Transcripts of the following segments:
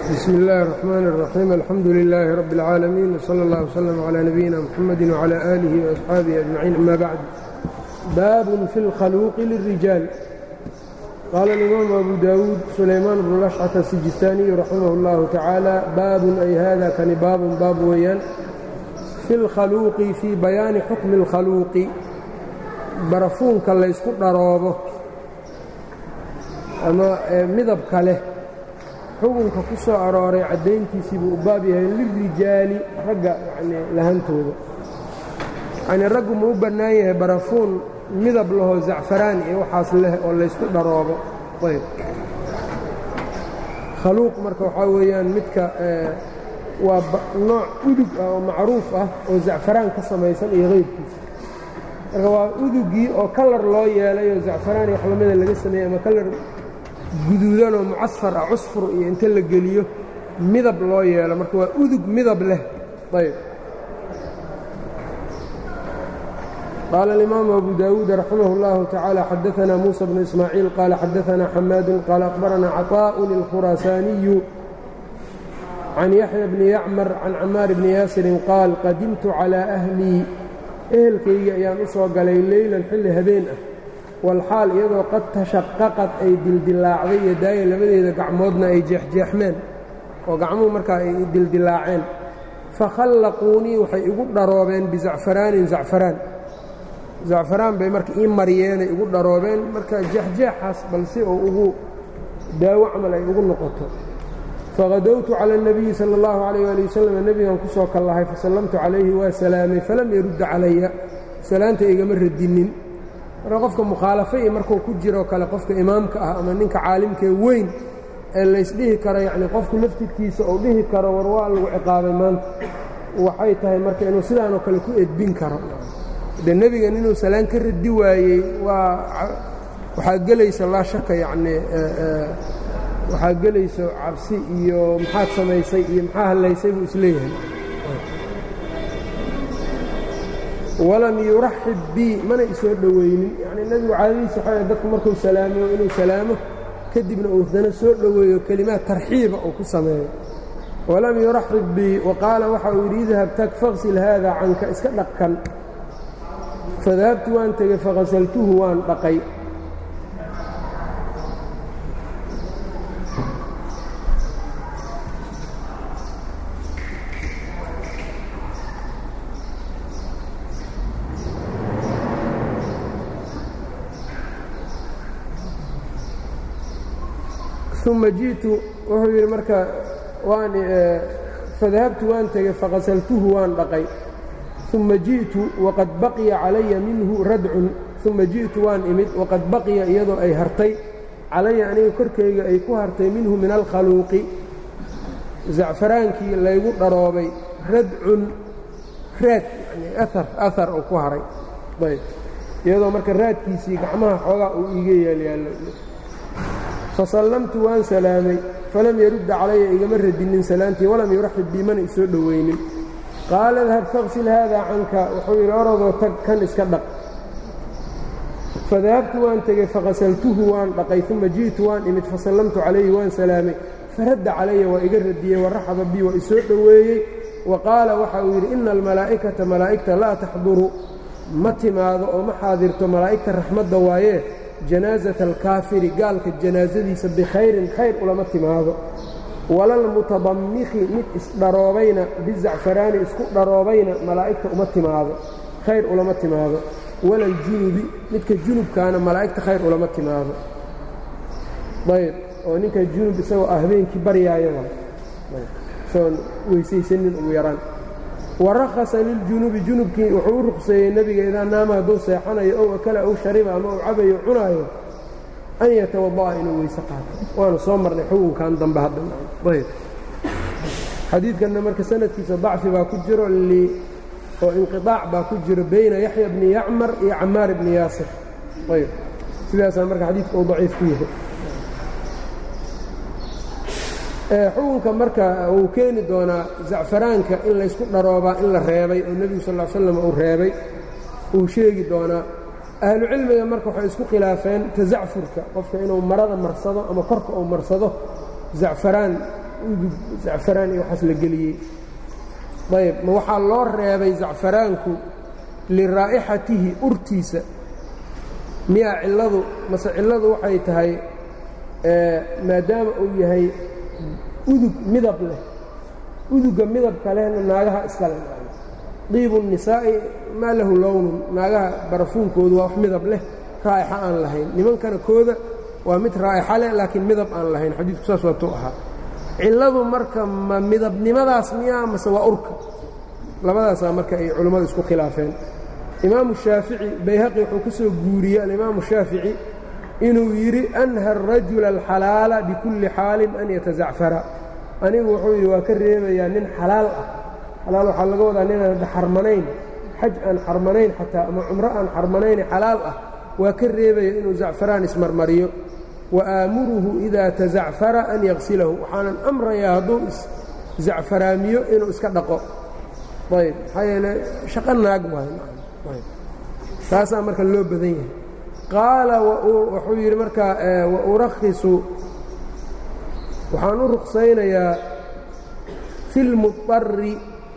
bsm اllahi الرحmn الرaxيim alxamdu لilaahi rab اlcaalamiin wslى اllah wslm عlى nabiyina mxamadi wعlى آlih وaصxaabihi أجmaciin ama bacd baabun fi اlkhaluuqi lلrijaal qaala اlimaamu abu dawuud sulaymaan bnu lashcata asijistaaniyu raximah اllahu tacaala baabun ay hada kani baabun baab weeyaan fi اlkhaluuqi fii bayaani xukmi اlkhaluuqi barafuunka laysku dharoobo ama midabka leh xukunka ku soo arooray caddayntiisii buu u baab yahay lilrijaali ragga yanii lahantooda yanii raggu ma u bannaan yahay barafuun midab lahoo zacfaraan iyo waxaas leh oo laysku dharoobo ayb khaluuq marka waxaa weeyaan midka waa nooc udug ah oo macruuf ah oo zacfaraan ka samaysan iyo qaybkiisa marka waa udugii oo kalar loo yeelay oo zacfaraan iyo wax lamida laga sameeyey ama kalar guduudanoo mucasfar ah cusfur iyo inta la geliyo midab loo yeelo marka waa udug midab leh ayb qaala alimaamu abu dawuud raximah اllahu tacaala xadaanaa muusa bnu ismaaciil qaala xadaanaa xamaadun qaala aqbaranaa caطaa'un اlkhuraasaaniyu can yaxya bni yacmar can camaar bni yaasirin qaal qadimtu calىa ahlii ehelkayga ayaan u soo galay leylan xilli habeen ah walxaal iyadoo qad tashaqaqad ay dildilaacday iyo daaya labadeeda gacmoodna ay jeexjeexmeen oo gacmuhu markaa ay dildilaaceen fakhallaquunii waxay igu dharoobeen bizacfaraanin zacfaraan zacfaraan bay marka ii mariyeenay igu dharoobeen marka jeexjeexaas bal si oo ugu daawo camal ay ugu noqoto faqadowtu cala اnabiyi sala اllahu calayh ali wasalam nebigan ku soo kallahay fasallamtu calayhi waa salaamay falam yarudda calaya salaanta igama radinin marka qofka mukhaalafo iyo markuu ku jiroo kale qofka imaamka ah ama ninka caalimkee weyn ee laysdhihi karo yacnii qofku laftirkiisa uu dhihi karo war waa lagu ciqaabay maanta waxay tahay marka inuu sidaanoo kale ku edbin karo de nebigan inuu salaan ka radi waayey waa waxaa gelaysa laa shaka yacnii waxaa gelayso cabsi iyo maxaad samaysay iyo maxaa hallaysay buu isleeyahay walam yuraxib bii mana isoo dhoweynin yacnii nebigu caadadiisa waxaa dadku markuu salaamo inuu salaamo kadibna uu dana soo dhoweeyo kelimaad tarxiiba uu ku sameeyo walam yuraxib bii wa qaala waxa uu yidhi idhab tag faqsil haada canka iska dhaqkan fadahabtu waan tegey faqasaltuhu waan dhaqay uma ji'tu wuxuu yidhi marka waan fadahabtu waan tegey faqasaltuhu waan dhaqay uma ji'tu waqad baqiya calaya minhu radcun uma ji'tu waan imid waqad baqiya iyadoo ay hartay calaya aniga korkayga ay ku hartay minhu min alkhaluuqi zacfaraankii laygu dharoobay radcun raad yani aar ahar oo ku haray ayb iyadoo marka raadkiisii gacmaha xoogaa uu iiga yaalyaallo fasallamtu waan salaamay falam yarudda calaya igama radinin salaantii walam yuraxib bii mana isoo dhoweynin qaala dahab faqsil haada canka wuxuu yidhi orodoo tag kan iska dhaq fadahabtu waan tegey faqasaltuhu waan dhaqay uma ji'tu waan imid fasallamtu calayhi waan salaamay faradda calaya waa iga radiyey waraxaba bii waa isoo dhoweeyey wa qaala waxa uu yidhi ina almalaa'ikata malaa'igta laa taxduru ma timaado oo ma xaadirto malaa'igta raxmadda waayee janaasata alkaafiri gaalka janaasadiisa bikhayrin khayr ulama timaado walalmutadammikhi mid isdharoobayna bizacfaraani isku dharoobayna malaa'igta uma timaado khayr ulama timaado walaljunubi midka junubkaana malaa'igta khayr ulama timaado ayb oo ninka junub isagoo ah habeenkii baryaayo isagoon weysaysanin ugu yaraan warakhasa liljunubi junubkii wuxuu u ruqseeyey nebiga idaa naama hadduu seexanayo ow akala ow shariba ama uu cabayo cunaayo an yatawada'a inuu weyse qaato waanu soo marnay xukunkan dambe haddayb xadiidkanna marka sanadkiisa dacfi baa ku jiro oo inqiطaac baa ku jiro bayna yaxya bni yacmar iyo camaar bni yaasir ayb sidaasaa marka xadiidka uu daciif ku yahay xukunka marka uu keeni doonaa zacfaraanka in laysku dharoobaa in la reebay oo nebigu sal l slam uu reebay uu sheegi doonaa ahlucilmiga marka waxay isku khilaafeen tazacfurka qofka inuu marada marsado ama korka uu marsado zacfaraan udug zacfaraan iyo waxaas la geliyey ayb ma waxaa loo reebay zacfaraanku liraa'ixatihi urtiisa miyaa cilladu mase cilladu waxay tahay maadaama uu yahay udug midab leh udugga midabka lehna naagaha iska leh diibu nisaa'i maa lahu lownun naagaha barafuunkoodu waa wax midab leh raa'ixa aan lahayn nimankana kooda waa mid raa'ixa leh laakiin midab aan lahayn xadiidku saas waatuu ahaa cilladu marka ma midabnimadaas miyaa mase waa urka labadaasaa marka ay culammadu isku khilaafeen imaamu shaafici bayhaqi wuxuu ka soo guuriyey alimaamu shaafici inuu yidhi anha arajula alxalaala bikulli xaalin an yatazacfara anigu wuxuu yidhi waa ka reebayaa nin xalaal ah xalaal waxaa laga wadaa ninaan hadda xarmanayn xaj aan xarmanayn xataa ama cumro aan xarmanayne xalaal ah waa ka reebaya inuu zacfaraan ismarmariyo wa aamuruhu idaa tazacfara an yaqsilahu waxaanan amrayaa hadduu iszacfaraamiyo inuu iska dhaqo ayb maxaa yeele shaqo naag waay taasaa marka loo badan yahay qaala wuxuu yidhi markaa wa urakhisu waxaan u ruksaynayaa fi lmuari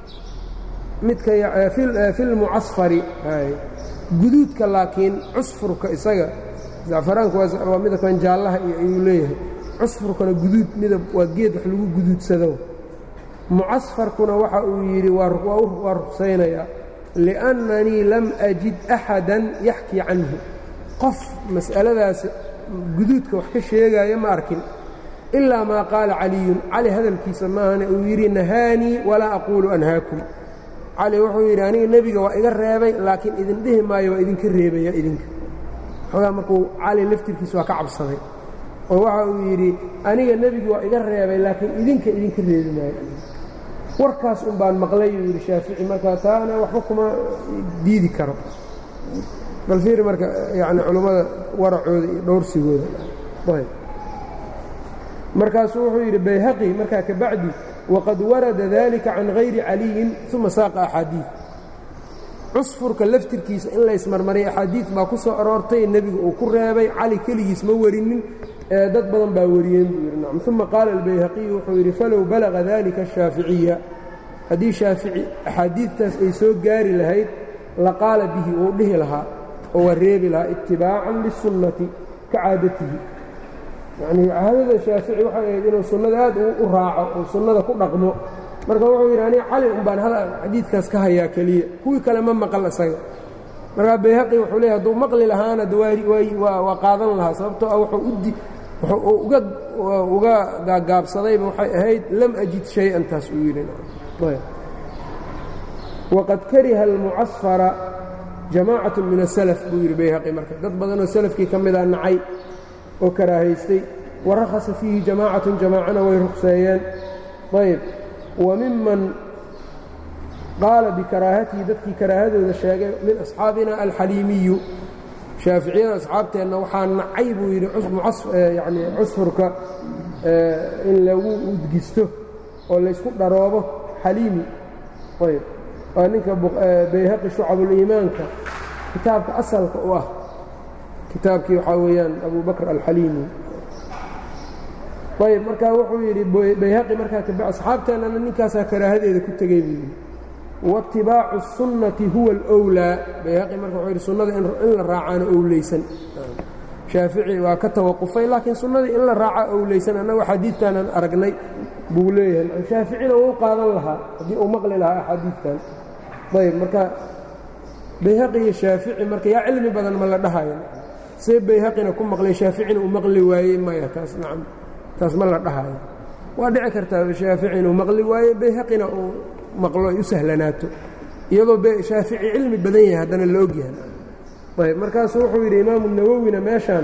midka fi lmucasfari guduudka laakiin cusfurka isaga zacfaraanku waa midabkan jaallaha iyo ayuu leeyahay cusfurkana guduud midab waa geed wax lagu guduudsado mucasfarkuna waxa uu yidhi waa ruksaynayaa liannanii lam ajid axadan yaxkii canhu qof mas'aladaas guduudka wax ka sheegaya ma arkin ilaa maa qaala caliyun cali hadalkiisa maahane uu yidhi nahaanii walaa aquulu anhaakum cali wuxuu yidhi aniga nebiga waa iga reebay laakiin idin dhihi maayo waa idinka reebaya idinka xoogaa markuu cali laftirkiisa waa ka cabsaday oo waxa uu yidhi aniga nebiga waa iga reebay laakiin idinka idinka reebi maayo warkaas un baan maqlay uu yidhi shaafici markaa taana waxba kuma diidi karo bal fiiri marka yani culummada waracooda iyo dhowrsigooda ayb markaasuu wuxuu yidhi bayhaqi markaa ka bacdi waqad warada dalika can hayri caliyin uma saaqa axaadiid cusfurka laftirkiisa in laysmarmariya axaadiid baa ku soo aroortay nebiga uu ku reebay cali keligiis ma warinin ee dad badan baa wariyeen buu yidhi nacam uma qaala albayhaqiyu wuxuu yidhi falow balaga dalika ashaaficiya haddii shaafici axaadiidtaas ay soo gaari lahayd laqaala bihi wuu dhihi lahaa oo waa reebi lahaa itibaacan lisunnati ka caadatihi yacnii caadada shaafici waxay ahayd inuu sunnada aad u raaco oo sunnada ku dhaqmo marka wuxuu yidhi aniga cali un baan hada xadiidkaas ka hayaa keliya kuwii kale ma maqal isaga markaa bayhaqi wuxuu leeyahy hadduu maqli lahaana waa qaadan lahaa sababtoo ah wuxuu uga uga gaagaabsadayba waxay ahayd lam ajid shay-an taas uu yidhi waqad kariha almucasfara jamaacatu min asalaf buu yidhi bayhaqi marka dad badanoo salafkii ka mida nacay oo karaahaystay warakhasa fiihi jamaacatun jamaacana way rukseeyeen ayb wa miman qaala bikaraahatihi dadkii karaahadooda sheegay min asxaabina alxaliimiyu shaaficiyada asxaabteenna waxaa nacay buu yidhi yani cusfurka in lagu udgisto oo laysku dharoobo xaliimi ayb waa ninka bayhaqi shucabuliimaanka kitaabka asalka u ah kitaabkii waxaa weeyaan abu bakr alxaliimi ayb markaa wuxuu yidhi bayhaqi markaa kab asxaabteennana ninkaasaa karaahadeeda ku tegey buu yidhi waitibaacu الsunnati huwa alwlaa bayhaqi marka wuxuu yidhi sunnada in la raacaano owleysan shaafici waa ka tawaqufay laakiin sunnadii in la raaca owleysan annagu axaadiidtaanan aragnay buu leeyahay shaaficina wuu qaadan lahaa haddii uu maqli lahaa axaadiidtan ayb marka bayhaqi iyo shaafici marka yaa cilmi badan ma la dhahayo see bayhaqina ku maqlay shaaficina uu maqli waayey maya taas nacam taas ma la dhahayo waa dhici kartaa shaafici inuu maqli waaye bayhaqina uu maqlo ay u sahlanaato iyadoo shaafici cilmi badan yahay haddana la ogyahay ayb markaasuu wuxuu yidhi imaamu nawowina meeshaan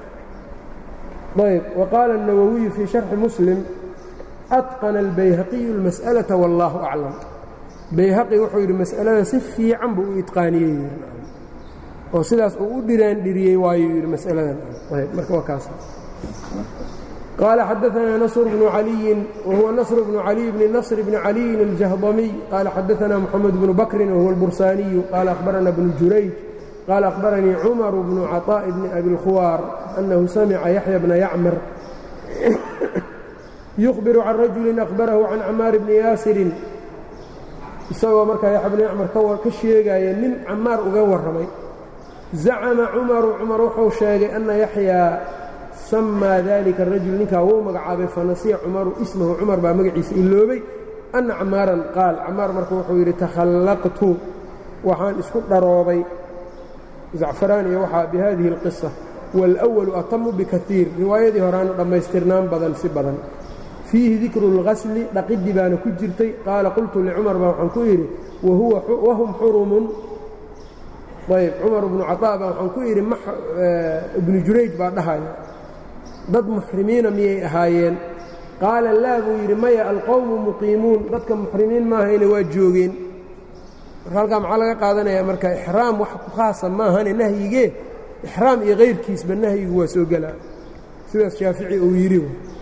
ayb waqaala الnawowiyu fii sharxi muslim atqana albayhaqiyu اlmas'alaةa wallaahu aclam bayhaqi wuxuu yidhi mas'alada si fiican buu u itqaaniyey oo sidaas uu u dhiraandhiriyey waayuu yidhi mas'aladan ayb marka waa kaas قال xdثna نصر بن علي وهو نصر بن علي بن نصر بن علي الجهضمي قال xdثna محمد بن بكر وهو البرساني قال أخبرنا بن جurيج قال أخبرني عمر بن عطاء بن أبي الخوار أنه سمع يحيى بن يعمر yukhbiru can rajulin akhbarahu can camaar bni yaasirin isagoo markaa yaxya bni acmar ka sheegaya nin camaar uga warramay zacama cumaru cumar wuxuu sheegay anna yaxyaa samaa dalika arajul ninkaa wuu magacaabay fanasiya cumaru ismahu cumar baa magaciisa iloobay anna camaaran qaal camaar marka wuxuu yidhi takhallaqtu waxaan isku dharoobay zacfaraan iyo waxaa bi hadihi اlqisa wاlأwalu atamu bikaiir riwaayadii horaana dhammaystirnaan badan si badan fiihi dikru اlgasli dhaqidii baana ku jirtay qaala qultu licumar baa waxaan ku yidhi wahum xurumun ayb cumar bnu caطaa baa waxaan ku yidhi ibnu jurayj baa dhahaya dad muxrimiina miyay ahaayeen qaala laa buu yidhi maya alqowmu muqiimuun dadka muxrimiin maahayne waa joogeen marka halkaa maxaa laga qaadanaya marka ixraam wax ku khaasa maahane nahyigee ixraam iyo kayrkiisba nahyigu waa soo gelaa sidaas shaafici uu yidhi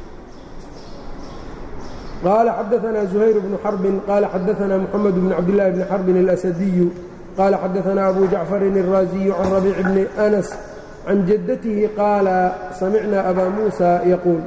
qaala xadaanaa zuhayr bnu xarbin qaala xadaanaa muxamed bn cabdillaahi bni xarbin اlasadiyu qaala xadaanaa abu jacfarin الraaziyu can rabiic bni anas can jaddatihi qaala samicnaa abaa muusa yaquul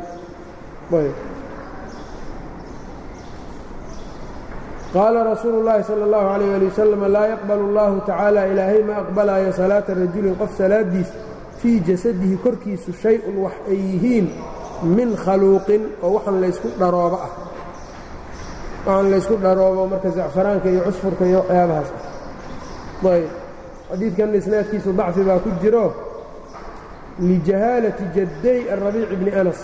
qaala rasuulu اllaahi salى اllahu عalيyه ali wasalam laa yaqbal اllahu tacaala ilaahay ma aqbalaayo salaata rajulin qof salaadiis fii jasadihi korkiisu shay-un wax ay yihiin min khaluuqin oo waxaan laysku dharoobo ah waxaan laysku dharoobo marka zacfaraanka iyo cusfurka iyo waxyaabahaas ah ayb xadiidkan isnaadkiisu dacfi baa ku jiro lijahaalati jadday arabiic bni anas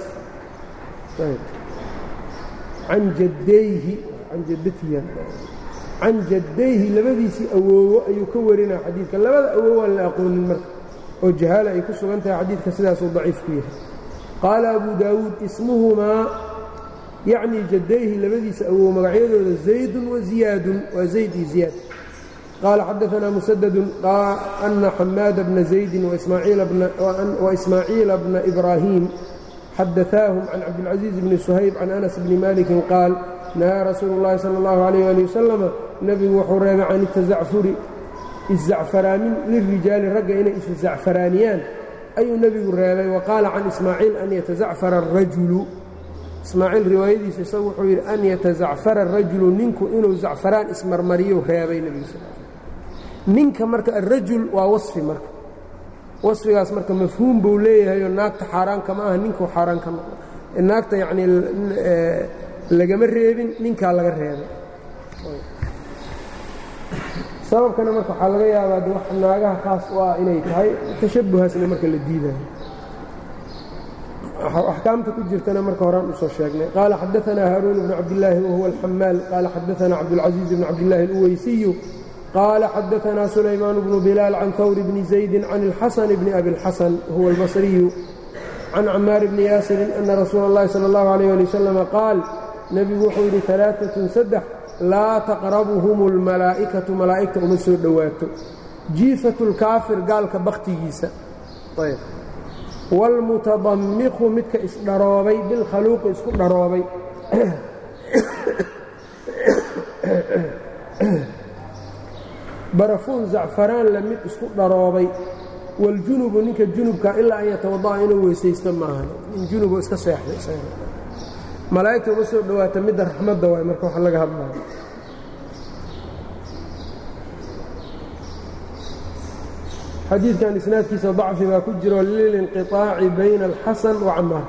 can jaddayhi can jaddayhi labadiisii awoowo ayuu ka warinaa xadiidka labada awoow aan la aqoonin marka oo jahaala ay ku sugan tahay xadiidka sidaasuu daciif ku yahay qaala abu daawuud ismuhumaa yacnii jaddayhi labadiisa awoow magacyadooda zaydun wa ziyaadun waa zayd iyo ziyaad qaala xadaanaa musadadun ana xamaada bna zaydin waismaaciila bna ibraahiim xadaثaahum can cabdilcaزiiz bni suhayb can anas bni malikin qaal nahaa rasuulu اllahi salى اllahu عalيyh ali wasalama nebigu wuxuu reebay can itazacfuri iszacfaraamin lirijaali ragga inay iszacfaraaniyaan ayuu nebigu reebay wa qaala can ismaaciil an yatazacfara الrajulu ismaaciil riwaayadiisa isagu wuxuu yidhi an yatazacfara الrajulu ninku inuu zacfaraan ismarmariyuu reebay nebigu sal ninka marka alrajul waa wasfi marka wasfigaas marka mafhuum buu leeyahayoo naagta xaaraanka ma aha ninkuu xaaraan ka noqo naagta yacnii lagama reebin ninkaa laga reebay sababkana marka waxaa laga yaabaa de wax naagaha khaas u ah inay tahay tashabuhaasna marka la diidayo axkaamta ku jirtana marka horaan usoo sheegnay qaala xadaanaa haaruun bnu cabdillaahi wahuwa alxamaal qaala xadaanaa cabdulcaziiz bn cabdillahi اluweysiyu qaala xadaanaa sulaymaan bnu bilaal can hawr bni zaydi can اlxasan bni abi اlxasan huwa albasriyu can camaar bni yaasirin ana rasuula اllahi salى اllahu عalيh ali wasalam qaal nebigu wuxuu yidhi alaaatun saddex laa taqrabuhum اlmalaa'ikatu malaa'igta uma soo dhowaato jiifatu اlkaafir gaalka bakhtigiisa wاlmutadammiqu midka isdharoobay bilkhaluuqi isku dharoobay barafuun zacfaraan la mid isku dharoobay wاljunubu ninka junubka ilaa an yatawada'a inuu weysaysto maahan nin junubo iska seexday malaa'igta uma soo dhowaata midda raxmadda waay marka wax laga hadlayo xadiidkan isnaadkiisa dacfi baa ku jiro lilinqiطaaci bayna alxasan wa camaar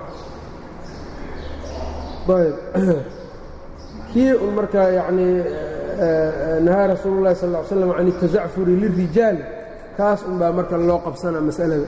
ayb kii un markaa yanii nahaa rasuulu اllahi sal ا ly slam can الtazacfuri lirijaal kaas un baa marka loo qabsanaa masalada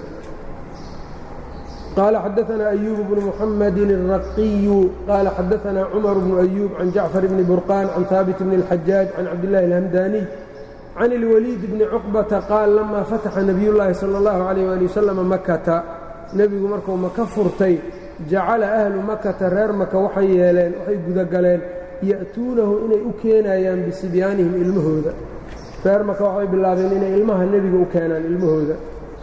qaala xadaanaa أyuub bnu muxamadi الraqiyu qaala xadaanaa cumar bnu أyuub can jacfar bni burqaan can haabit bni اlxajaaj can cabdillahi اlhamdaniy can اlwaliid bni cuqbata qaal lamaa fataxa nebiyullaahi sala اllahu calayh ali wasalam makata nebigu markuu maka furtay jacala ahlu makata reer maka waxay yeeleen waxay gudagaleen ya'tuunahu inay u keenayaan bisibyaanihim ilmahooda reer maka waxay bilaabeen inay ilmaha nebiga u keenaan ilmahooda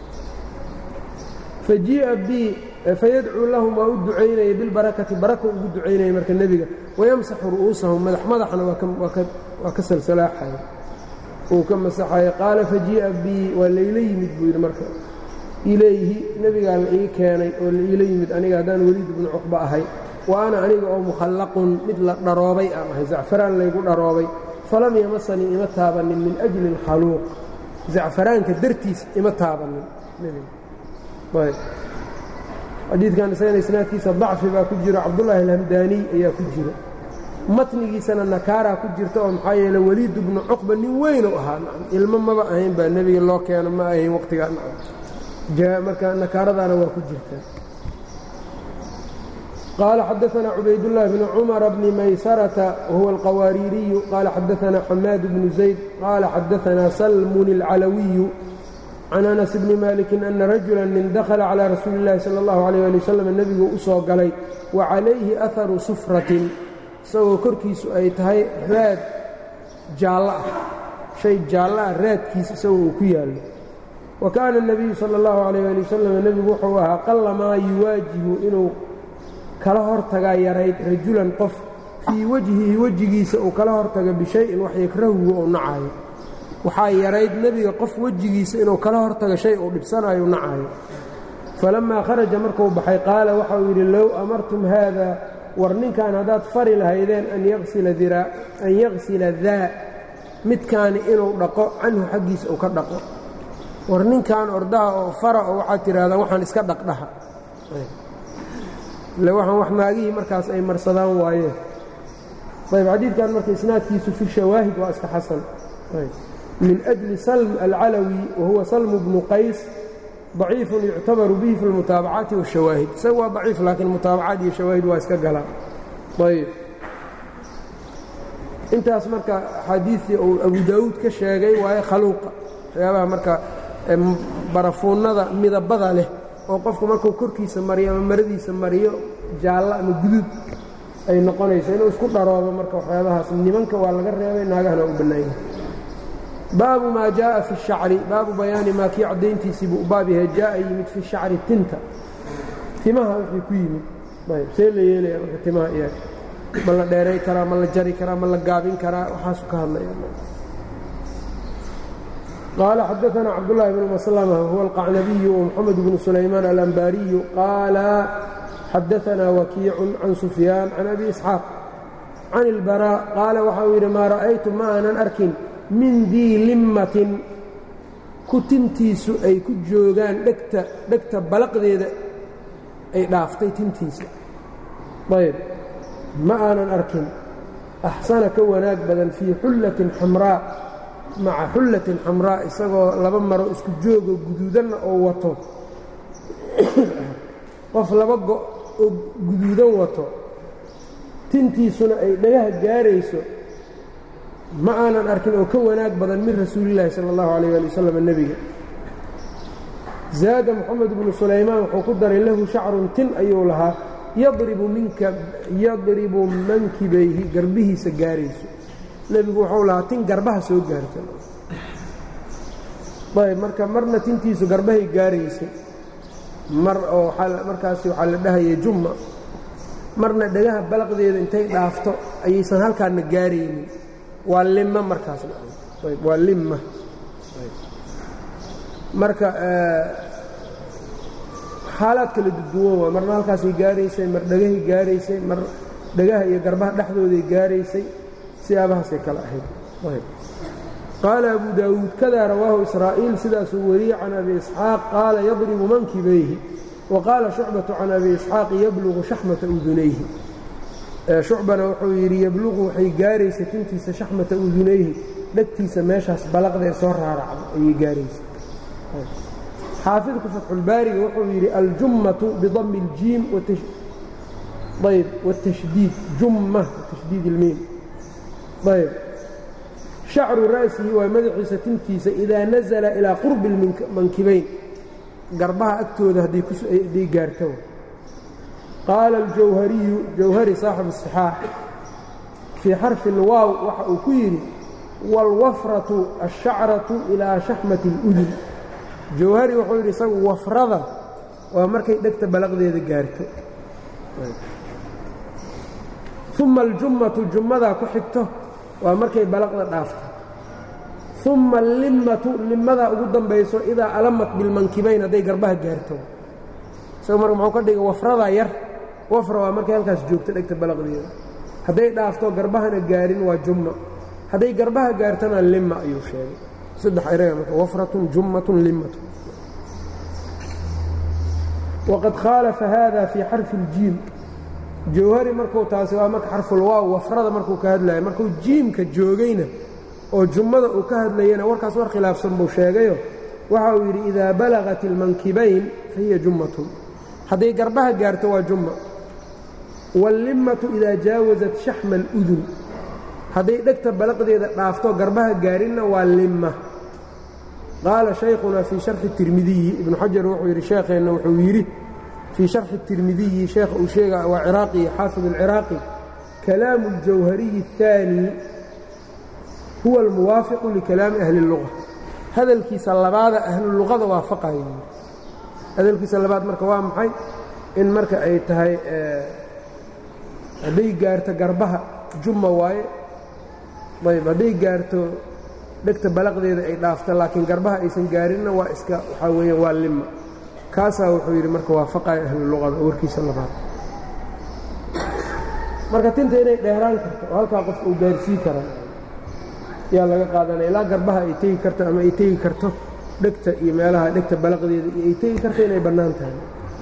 fajii'a bi fayadcuu lahum waa u ducaynaya bilbarakati baraka ugu ducaynaya marka nebiga wayamsaxu ru'uusahum madax madaxna waa ka salsalaaxaya uu ka masaxaya qaala fajii'a bii waa layla yimid buu yidhi marka ilayhi nebigaa la ii keenay oo la iila yimid aniga haddaan weliid ibnu cuqba ahay wa ana aniga oo mukhallaqun mid la dharoobay aan ahay zacfaraan laygu dharoobay falam yamasanii ima taabanin min ajli اlkhaluuq zacfaraanka dartiis ima taabanin xadiidkan isagana isnaadkiisa dacfi baa ku jiro cabdullaahi alhamdaaniy ayaa ku jira matnigiisana nakaaraa ku jirta oo maxaa yeele weliid bnu cuqba nin weynu ahaa ilmo maba ahayn baa nebiga loo keeno ma ahayn waqtigaa marka nakaaradaana waa ku jirta qaala xadaanaa cubaydullaahi bnu cumara bni maysarata wahuwa alqawaariiriyu qaala xadaanaa xamaad bnu zayd qaala xadaanaa salmun alcalawiyu can anas bni maalikin ana rajula nin dakhala calaa rasuuli اllahi sala اllahu alayh ali wasalam nebigu u soo galay wa calayhi aharu sufratin isagoo korkiisu ay tahay raad jaallo ah shay jaallo ah raadkiisa isagoo uu ku yaallo wa kaana اnebiyu sala اllahu alayh ali wasalam nebigu wuxuu ahaa qallamaa yuwaajihu inuu kala hortagaa yarayd rajulan qof fii wajhihi wejigiisa uu kala hortago bishayin wax yakrahuhu ou nacayo waxaa yarayd nebiga qof wejigiisa inuu kala hortago shay uu dhibsanayo nacayo falammaa kharaja markuu baxay qaala waxauu yidhi low amartum haada war ninkan haddaad fari lahaydeen an yaksila daa midkaani inuu dhaqo canhu xaggiisa uu ka dhaqo war ninkan ordaha oo fara oo waxaad tidhahdaan waxaan iska dhaqdhaha ile waxaan wax naagihii markaas ay marsadaan waayeen ayb xadiidkan marka isnaadkiisu fi shawaahid waa iska xasan min أجli slm alcalawi wahuwa salm bnu qays ضaciifu yuctabaru bihi fi اlmutaabacaati wالshawaahid isaga waa daciif laakiin mutaabacaad iyo shawaahid waa iska galaa ayb intaas marka axaadiiii uu abu daawuud ka sheegay waaye khaluuqa waxyaabaha marka barafuunnada midabada leh oo qofku markuu korkiisa mariyo ama maradiisa mariyo jaallo ama guduud ay noqonayso inuu isku dharoobo marka waxyaabahaas nimanka waa laga reebay naagahana u bannaanyah baabu maa jaءa fi الshacri baabu bayaani maa kii caddayntiisii buu baab yahay jaءa yimid fi shacri tinta timaha wixii ku yimid ayb see la yeelaya marka timaha iyaga ma la dheeray karaa ma la jari karaa ma la gaabin karaa waxaasu ka hadlaya qaala xadaثna cabdالlahi bn maslma huwa alqacnabiyu ومxamed bnu sulaymaan alanbaariyu qaala xadaثna wakiicu can sufyaan can abi isxaaq can اlbarا qaala waxa uu yidhi maa ra'aytu ma aanan arkin min dii limmatin ku tintiisu ay ku joogaan dhegta dhegta balaqdeeda ay dhaaftay tintiisa ayb ma aanan arkin axsana ka wanaag badan fii xullatin xamraa maca xullatin xamraa isagoo laba maro isku joogo guduudanna oo wato qof laba go oo guduudan wato tintiisuna ay dhagaha gaarayso ma aanan arkin oo ka wanaag badan min rasuulillaahi sala allahu alayh ali wasalam nebiga zaada moxamed bnu sulaymaan wuxuu ku daray lahu shacrun tin ayuu lahaa yadribu minka yadribu mankibayhi garbihiisa gaarayso nebigu wuxuu lahaa tin garbaha soo gaarta ayb marka marna tintiisu garbahay gaaraysay mar oo markaasi waxaa la dhahayay jumma marna dhagaha balaqdeeda intay dhaafto ayaysan halkaana gaaraynin waa limma markaasna ayb waa limma marka xaalaad kala duduwan waa marna halkaasay gaaraysay mar dhagahay gaaraysay mar dhagaha iyo garbaha dhexdooday gaaraysay siyaabahaasay kala ahayd qaala abu daawuud kadaa rawaahu israa'iil sidaasuu wariyey can abi isxaaq qaala yadribu mankibayhi wa qaala shucbatu can abi isxaaq yablugu shaxmata udunayhi shucbana wuxuu yidhi yabluqu waxay gaaraysa tintiisa shaxmata udunayhi dhegtiisa meeshaas balaqdee soo raaracda ayay gaaraysa xaafidku fatxulbaariga wuxuu yidhi aljummatu bidami اljiim ayb wاtashdiid jumma tashdiid ilmiim ayb shacru ra'sihi waa madaxiisa tintiisa idaa nazala ilaa qurbi mankibayn garbaha agtooda hadday gaarto qaala aljawhariyu jawhari saaxibu الصixaax fii xarfi اlwaaw waxa uu ku yidhi wاlwafratu الshacratu ilaa shaxmati اludun jawhari wuxuu yidhi isagu wafrada waa markay dhegta balaqdeeda gaarto uma aljummatu jummadaa ku xigto waa markay balaqda dhaafto uma allimmatu limmadaa ugu dambayso idaa alamat bilmankibayn hadday garbaha gaarto isagu marka muxuu ka dhigay wafradaa yar wafra waa markay halkaas joogto dhegta balaqdeeda hadday dhaafto garbahana gaarin waa jumma hadday garbaha gaartana limma ayuu sheegay saddex eraga marka wafratun jummatun limmatun waqad khaalafa hada fii xarfi اljiim jawhari markuu taasi waa marka xarfulwaaw wafrada markuu ka hadlaya markuu jiimka joogayna oo jummada uu ka hadlayana warkaas war khilaafsan buu sheegayo waxa uu yidhi idaa balagat ilmankibayn fahiya jummatun hadday garbaha gaarto waa jumma wاllimmatu idaa jaawasat shaxma اludun hadday dhegta balaqdeeda dhaafto garbaha gaarinna waa limma qaala shaykhuna fii sharxi tirmidiyi ibnu xajar wuxuu yidhi sheekheenna wuxuu yidhi fii sharxi tirmidiyi sheekha uu sheega waa ciraaqi xaafid alciraaqi kalaamu اljawhariyi الثaani huwa almuwaafiqu likalaami ahli اlluga hadalkiisa labaada ahluluqada waafaqaya hadalkiisa labaad marka waa maxay in marka ay tahay hadday gaarto garbaha jumma waaye ayb hadday gaarto dhegta balaqdeeda ay dhaafto laakiin garbaha aysan gaarinna waa iska waxaa weeyaan waa limma kaasaa wuxuu yidhi marka waafaqaya ahluluqada warkiisa labaad marka tinta inay dheeraan karto oo halkaa qofka uu gaarsii kara yaa laga qaadanaya ilaa garbaha ay tegi karto ama ay tegi karto dhegta iyo meelaha dhegta balaqdeeda iyo ay tegi karto inay bannaan tahay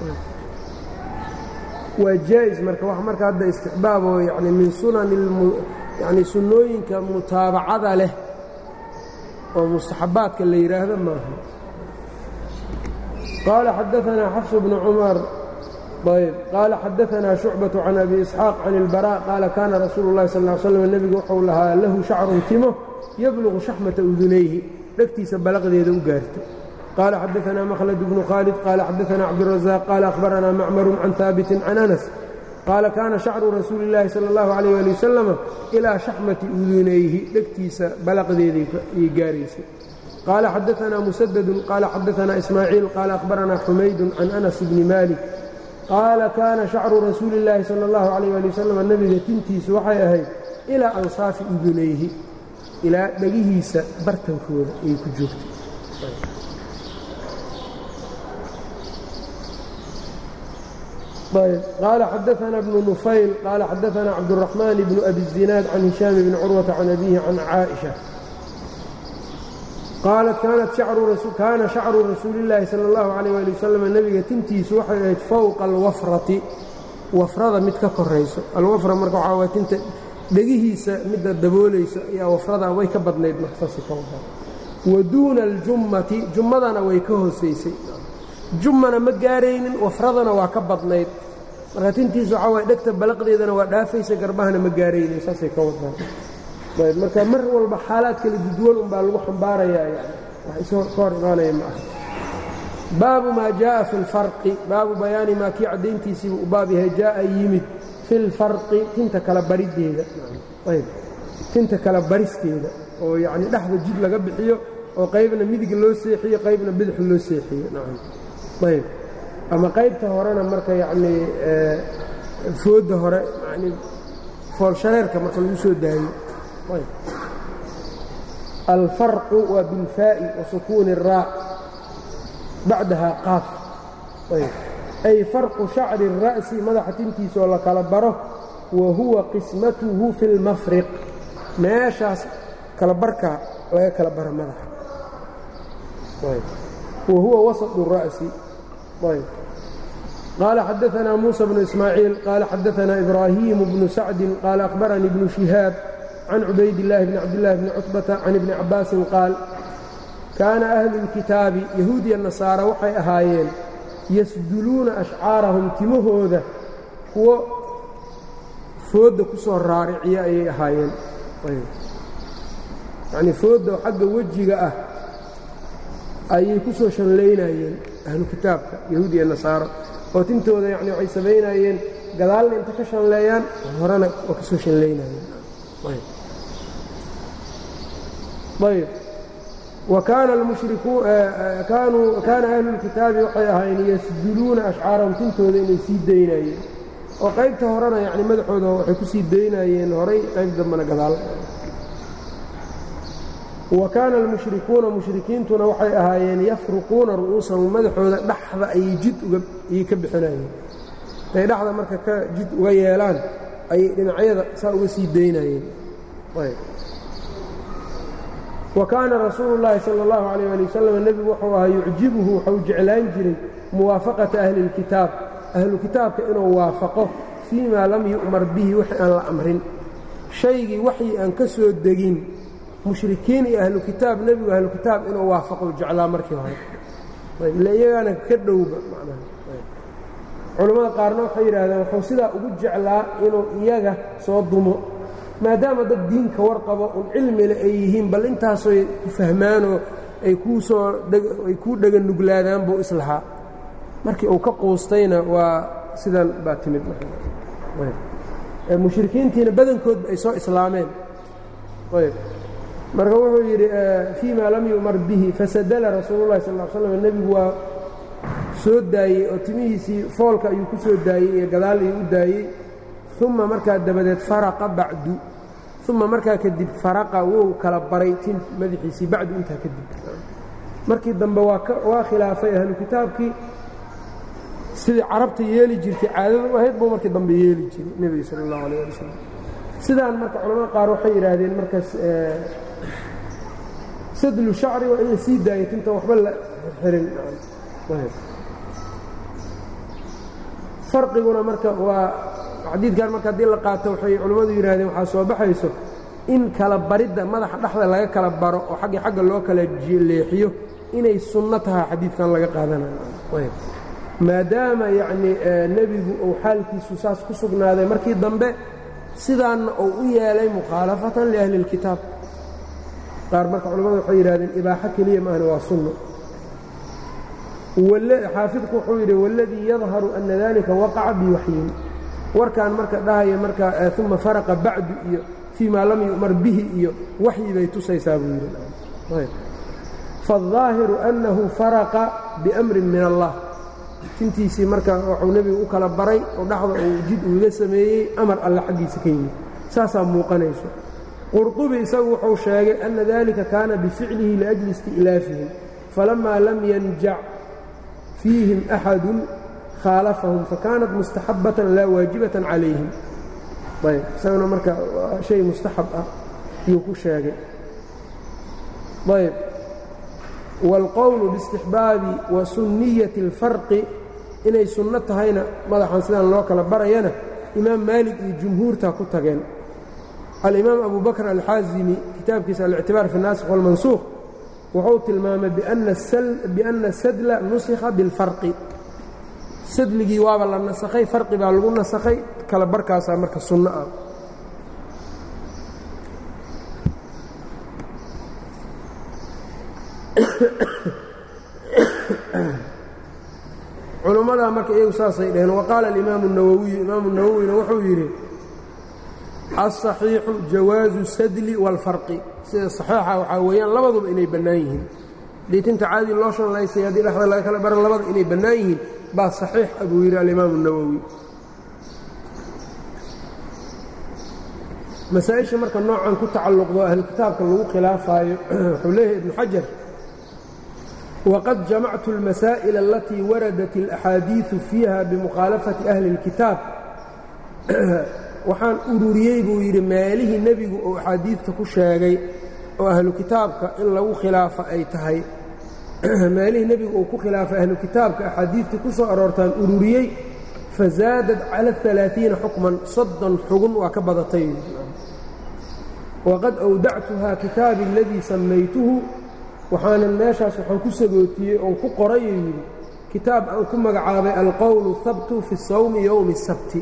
waa jaa'is marka wax marka hadda istixbaab oo yani min sunan yani sunnooyinka mutaabacada leh oo mustaxabaadka la yidhaahdo maaha qaala xadaanaa xafs bnu cumar ayb qaala xadaanaa shucbaة can abi isxaaq can اlbarا qaala kaana rasuulu اllahi sal ly slam nebigu wuxuu lahaa lahu shacrun timo yablugu shaxmata udunayhi dhegtiisa balaqdeeda u gaarto qaala xadaanaa makhlad bnu khaalid qaala xadaanaa cabdالrazaaq qaala akhbaranaa macmaru can haabitin can anas qaala kaana shacru rasuuli اllaahi salى اllahu عalيh ali wasalam ilaa shaxmati udunayhi dhegtiisa balaqdeeday gaaraysay qaala xadaanaa musadadu qaala xadaanaa ismaaciil qaala akhbaranaa xumaydu can anas bni malik qaala kaana shacru rasuuli اllaahi salى اllahu عalيh ali wasalam nebiga tintiisu waxay ahayd ilaa ansaafi udunayhi ilaa dhegihiisa bartankooda ayay ku joogtay qaala xadaanaa bnu nufayl qaala xadaanaa cabdالraxmaan bnu abi الzinaad can hishaam bni curwata can abihi can caaئiشha qaalat kaana shacru rasuuli اllaahi salى اllahu عalيh ali wasalam nebiga tintiisu waxay ahayd fowqa alwafrati wafrada mid ka korayso alwafra marka waxaa waay tinta dhegihiisa midda daboolayso ayaa wafradaa way ka badnayd marsaasi ka wadaa wa duuna aljummati jummadana way ka hoosaysay jummana ma gaaraynin wafradana waa ka badnayd marka tintiisu waxaa waay dhegta balaqdeedana waa dhaafaysa garbahana ma gaaraynin saasay ka wadaan ayb marka mar walba xaalaad kala duduwan unbaa lagu xambaarayaa yani wax isoo ka hor imaanaya ma aha baabu maa jaءa fi اlfarqi baabu bayaani maa kii caddayntiisiibu u baab yahay jaءa yimid fi اlfarqi tinta kala barideeda ayb tinta kala baristeeda oo yacni dhexda jid laga bixiyo oo qaybna midig loo seexiyo qaybna bidix loo seexiyo nacam ayb ama qaybta horena marka yacnii foodda hore yani foolshareerka marka lagu soo daayo ayb alfarqu waa bilfaa'i wa sukuuni الraa bacdaha qaaf ayb ay farqu shacri الra'si madaxa tintiisaoo la kala baro wa huwa qismatuhu fi اlmafriq meeshaas kala barkaa laga kala baro madaxa wa huwa wasaط الra'si ayb qaala xadaanaa muuسى bnu ismaaciil qaala xadaanaa ibraahimu bnu sacdi qaala akhbaranii bnu shihaab can cubayd اllaahi bni cabdillaahi bni cutbata can ibni cabaasin qaal kaana ahlu اlkitaabi yahuudiya nasaara waxay ahaayeen yasduluuna ashcaarahum timahooda kuwo foodda ku soo raariciya ayay ahaayeen yacnii foodda xagga wejiga ah ayay ku soo shanlaynayeen ahlu kitaabka yahuud iyo nasaaro oo tintooda yacni waxay samaynayeen gadaalna inta ka shanleeyaan horena waa ka soo shanlaynayeen ayb wa kaana almushrikuun kaanuu kaana ahlu lkitaabi waxay ahaayeen yasduluuna ashcaarahum tintooda inay sii daynayeen oo qaybta horena yacni madaxooda waxay ku sii daynayeen horay qayb dambena gadaal wa kaana almushrikuuna mushrikiintuna waxay ahaayeen yafruquuna ru'uusahum madaxooda dhaxda ayay jid uga ayay ka bixinayeen intay dhexda marka ka jid uga yeelaan ayay dhinacyada saa uga sii daynayeen wa kaana rasuulu llaahi sala allahu calayh ali wasalam nebigu wuxuu ahaa yucjibuhu waxau jeclaan jiray muwaafaqata ahli اlkitaab ahlu kitaabka inuu waafaqo fii maa lam yu'mar bihi wixii aan la amrin shaygii waxii aan ka soo degin mushrikiin iyo ahlu kitaab nebigu ahlu kitaab inuu waafaqo jeclaa markii hore ile iyagaana ka dhowba macnaha culammada qaarna waxay yidhaahdeen wuxuu sidaa ugu jeclaa inuu iyaga soo dumo maadaama dad diinka warqabo un cilmile ay yihiin bal intaasoy ku fahmaanoo ay kuu soo ay kuu dhega nuglaadaan buu islahaa markii uu ka quustayna waa sidan baa timid mushrikiintiina badankoodba ay soo islaameen marka wuxuu yidhi fii ma lam yu'mar bihi fasadala rasuulullahi sal l slam nebigu waa soo daayey oo timihiisii foolka ayuu ku soo daayey iyo gadaal ayuu u daayey uma markaa dabadeed faraqa bacdu uma markaa kadib faraqa wuu kala baray tin madaxiisii bacdu intaa kadib markii dambe waa khilaafay ahlu kitaabkii sidii carabta yeeli jirtay caadada u ahayd buu markii dambe yeeli jiray nebiga sal اllahu alيh ali wasalam sidaan marka culamada qaar waxay yidhaahdeen markaas sadlu shacri waa in la sii daayo tinta waxba la xirin farqiguna marka waa xadiidkan marka haddii la qaato waxay culammadu yidhahdeen waxaa soo baxayso in kala baridda madaxa dhexda laga kala baro oo xagga xagga loo kala leexiyo inay sunno tahay xadiidkan laga qaadanayo maadaama yacnii nebigu uu xaalkiisu saas ku sugnaaday markii dambe sidaanna uu u yeelay mukhaalafatan liahli اlkitaab qaar marka culamadu waxay yidhahdeen ibaaxo keliya maahna waa sunno xaafidku wuxuu yidhi waladii yadharu ana dalika waqaca biwaxyin warkan marka dhahaya marka uma faraqa bacdu iyo fii maa lam yu'mar bihi iyo waxyi bay tusaysaa buu yidhi faالظaahiru أnnahu faraqa biأmrin min allah tintiisii marka wuxuu nebigu u kala baray oo dhexda uu jid uuga sameeyey amar alle xaggiisa ka yimid saasaa muuqanayso qurطubi isagu wuxuu sheegay ana dalika kaana bificlihi liأjli isti'laafihim falamaa lam yanjac fiihim axadu khaalafahum fakaanat mustaxabatan laa waajibatan calayhim ayb isaguna marka shay mustaxab ah ayuu ku sheegay ayb wاlqowlu biاstixbaabi wa sunniyati اlfarqi inay sunno tahayna madaxan sidaan loo kala barayana imaam maalik iyo jumhuurtaa ku tageen alimaam abu bakr alxaazimi kitaabkiisa alictibaar fi الnaasikh wاlmansuuq wuxuu tilmaamay biأnna sadla nusikha biاlfarqi sadligii waaba la nasakhay farqi baa lagu nasakhay kala barkaasaa marka sunno ah culummadaa marka iyagu saasay dhaheen waqaala alimaamu الnawowiyu imaamu nawowina wuxuu yidhi aلصaxiixu jawaazu sadli wاlfarqi sida صaxiixa waxaa weeyaan labaduba inay bannaan yihiin haddii tinta caadi loo shanlaysay haddii dhexda laga kala bara labada inay bannaan yihiin baa صaxiix a buu yidhi alimaamu الnawowi masaa-isha marka noocan ku tacalluqdo ahlu kitaabka lagu khilaafaayo wuxuu leeyahay ibnu xajar waqad jamactu اlmasaa'il alatii waradat اlaxaadiiثu fiiha bimukhaalafati ahli اlkitaab waxaan ururiyey buu yidhi meelihii nebigu uu axaadiidta ku sheegay oo ahlu kitaabka in lagu khilaafo ay tahay meelihii nebigu uu ku khilaafay ahlu kitaabka axaadiidtii ku soo aroortaan ururiyey fazaadad cala alaaثiina xukman soddon xugun waa ka badatay waqad awdactuhaa kitaabi aladii sammaytuhu waxaanan meeshaas waxaan ku sagootiyey oon ku qorayuu yidhi kitaab aan ku magacaabay alqowlu habtu fi sawmi yowmi الsabti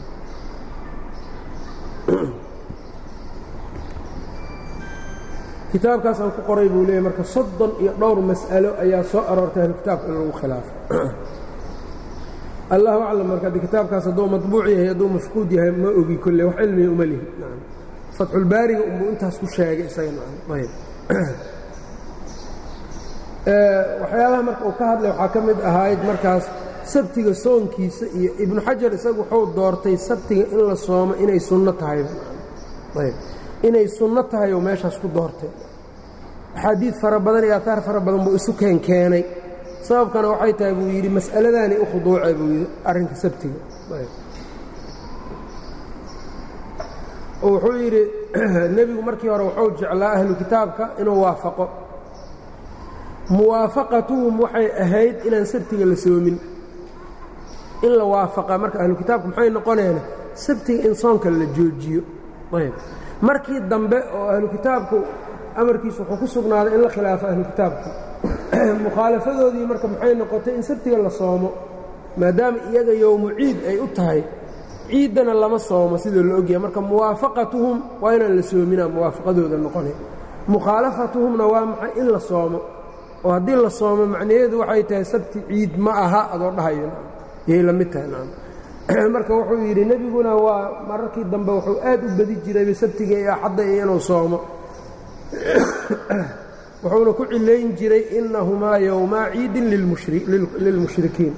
kitaabkaas aan ku qoray buu leeyahy marka soddon iyo dhowr mas'alo ayaa soo aroortay ahlu kitaabka in lagu khilaafo allahu aclam marka addi kitaabkaas hadduu maطbuuc yahay hadduu mafquud yahay ma ogi kolle wax cilmiga uma lihi fatxulbaariga unbuu intaas ku sheegay isaga ayb waxyaabaha marka uu ka hadlay waxaa ka mid ahayd markaas sabtiga soonkiisa iyo ibnu xajar isagu wuxuu doortay sabtiga in la soomo inay sunno tahay inay sunno tahay oo meeshaas ku doortay axaadiid fara badan iyo aataar fara badan buu isu keenkeenay sababkana waxay tahay buu yidhi mas'aladaanay u khuduucay buu yidhi arrinka sabtiga oo wuxuu yidhi nebigu markii hore wuxuu jeclaa ahlu kitaabka inuu waafaqo muwaafaqatuhum waxay ahayd inaan sabtiga la soomin in la waafaqa marka ahlu kitaabka maxay noqoneena sabtiga in soonka la joojiyo ayb markii dambe oo ahlu kitaabku amarkiisu wuxuu ku sugnaaday in la khilaafo ahlu kitaabka mukhaalafadoodii marka maxay noqotay in sabtiga la soomo maadaama iyaga yowmu ciid ay u tahay ciiddana lama soomo sidoo la ogyahay marka muwaafaqatuhum waa inaan la soominaa muwaafaqadooda noqonay mukhaalafatuhumna waa maxay in la soomo oo haddii la soomo macnaheedu waxay tahay sabti ciid ma aha adoo dhahayo yay la mid tahay marka wuxuu yidhi nebiguna waa mararkii dambe wuxuu aad u badi jirayba sabtiga iyo axadda iyo inuu soomo wuxuuna ku cilayn jiray inahumaa yowmaa ciidin lilmushrikiin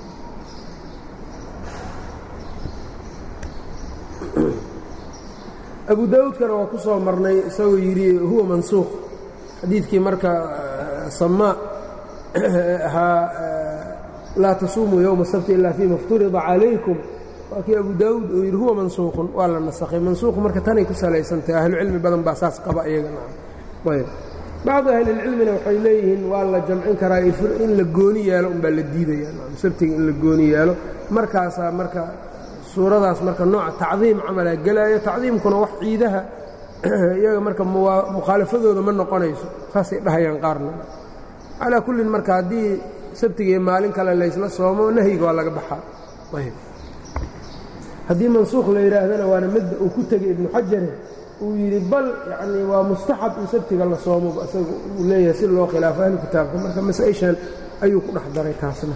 abu daawuudkana waa ku soo marnay isagoo yidhi huwa mansuukh xadiidkii marka samaa ahaa laa tasuumuu yowma sabti ilaa fiima ifturida calaykum waa kii abu daawuud uu yidhi huwa mansuuqun waa la nasakhay mansuuqu marka tanay ku salaysantahay ahlucilmi badan baa saas qaba iyagana ayb bacdu ahlilcilmina waxay leeyihiin waa la jamcin karaa in la gooni yeelo unbaa la diidaya sabtiga in la gooni yeelo markaasaa marka suuradaas marka nooca tacdiim camalaa gelaayo tacdiimkuna wax ciidaha iyaga marka mukhaalafadooda ma noqonayso saasay dhahayaan qaarna calaa kullin marka haddii sabtiga iyo maalin kale laysla soomo nahyiga waa laga baxaa ayb haddii mansuukh la yidhaahdana waana midda uu ku tegay ibnu xajare uu yidhi bal yacnii waa mustaxab in sabtiga la soomo isaga uu leeyahay si loo khilaafo ahlu kitaabka marka masaa-ishan ayuu ku dhex daray taasna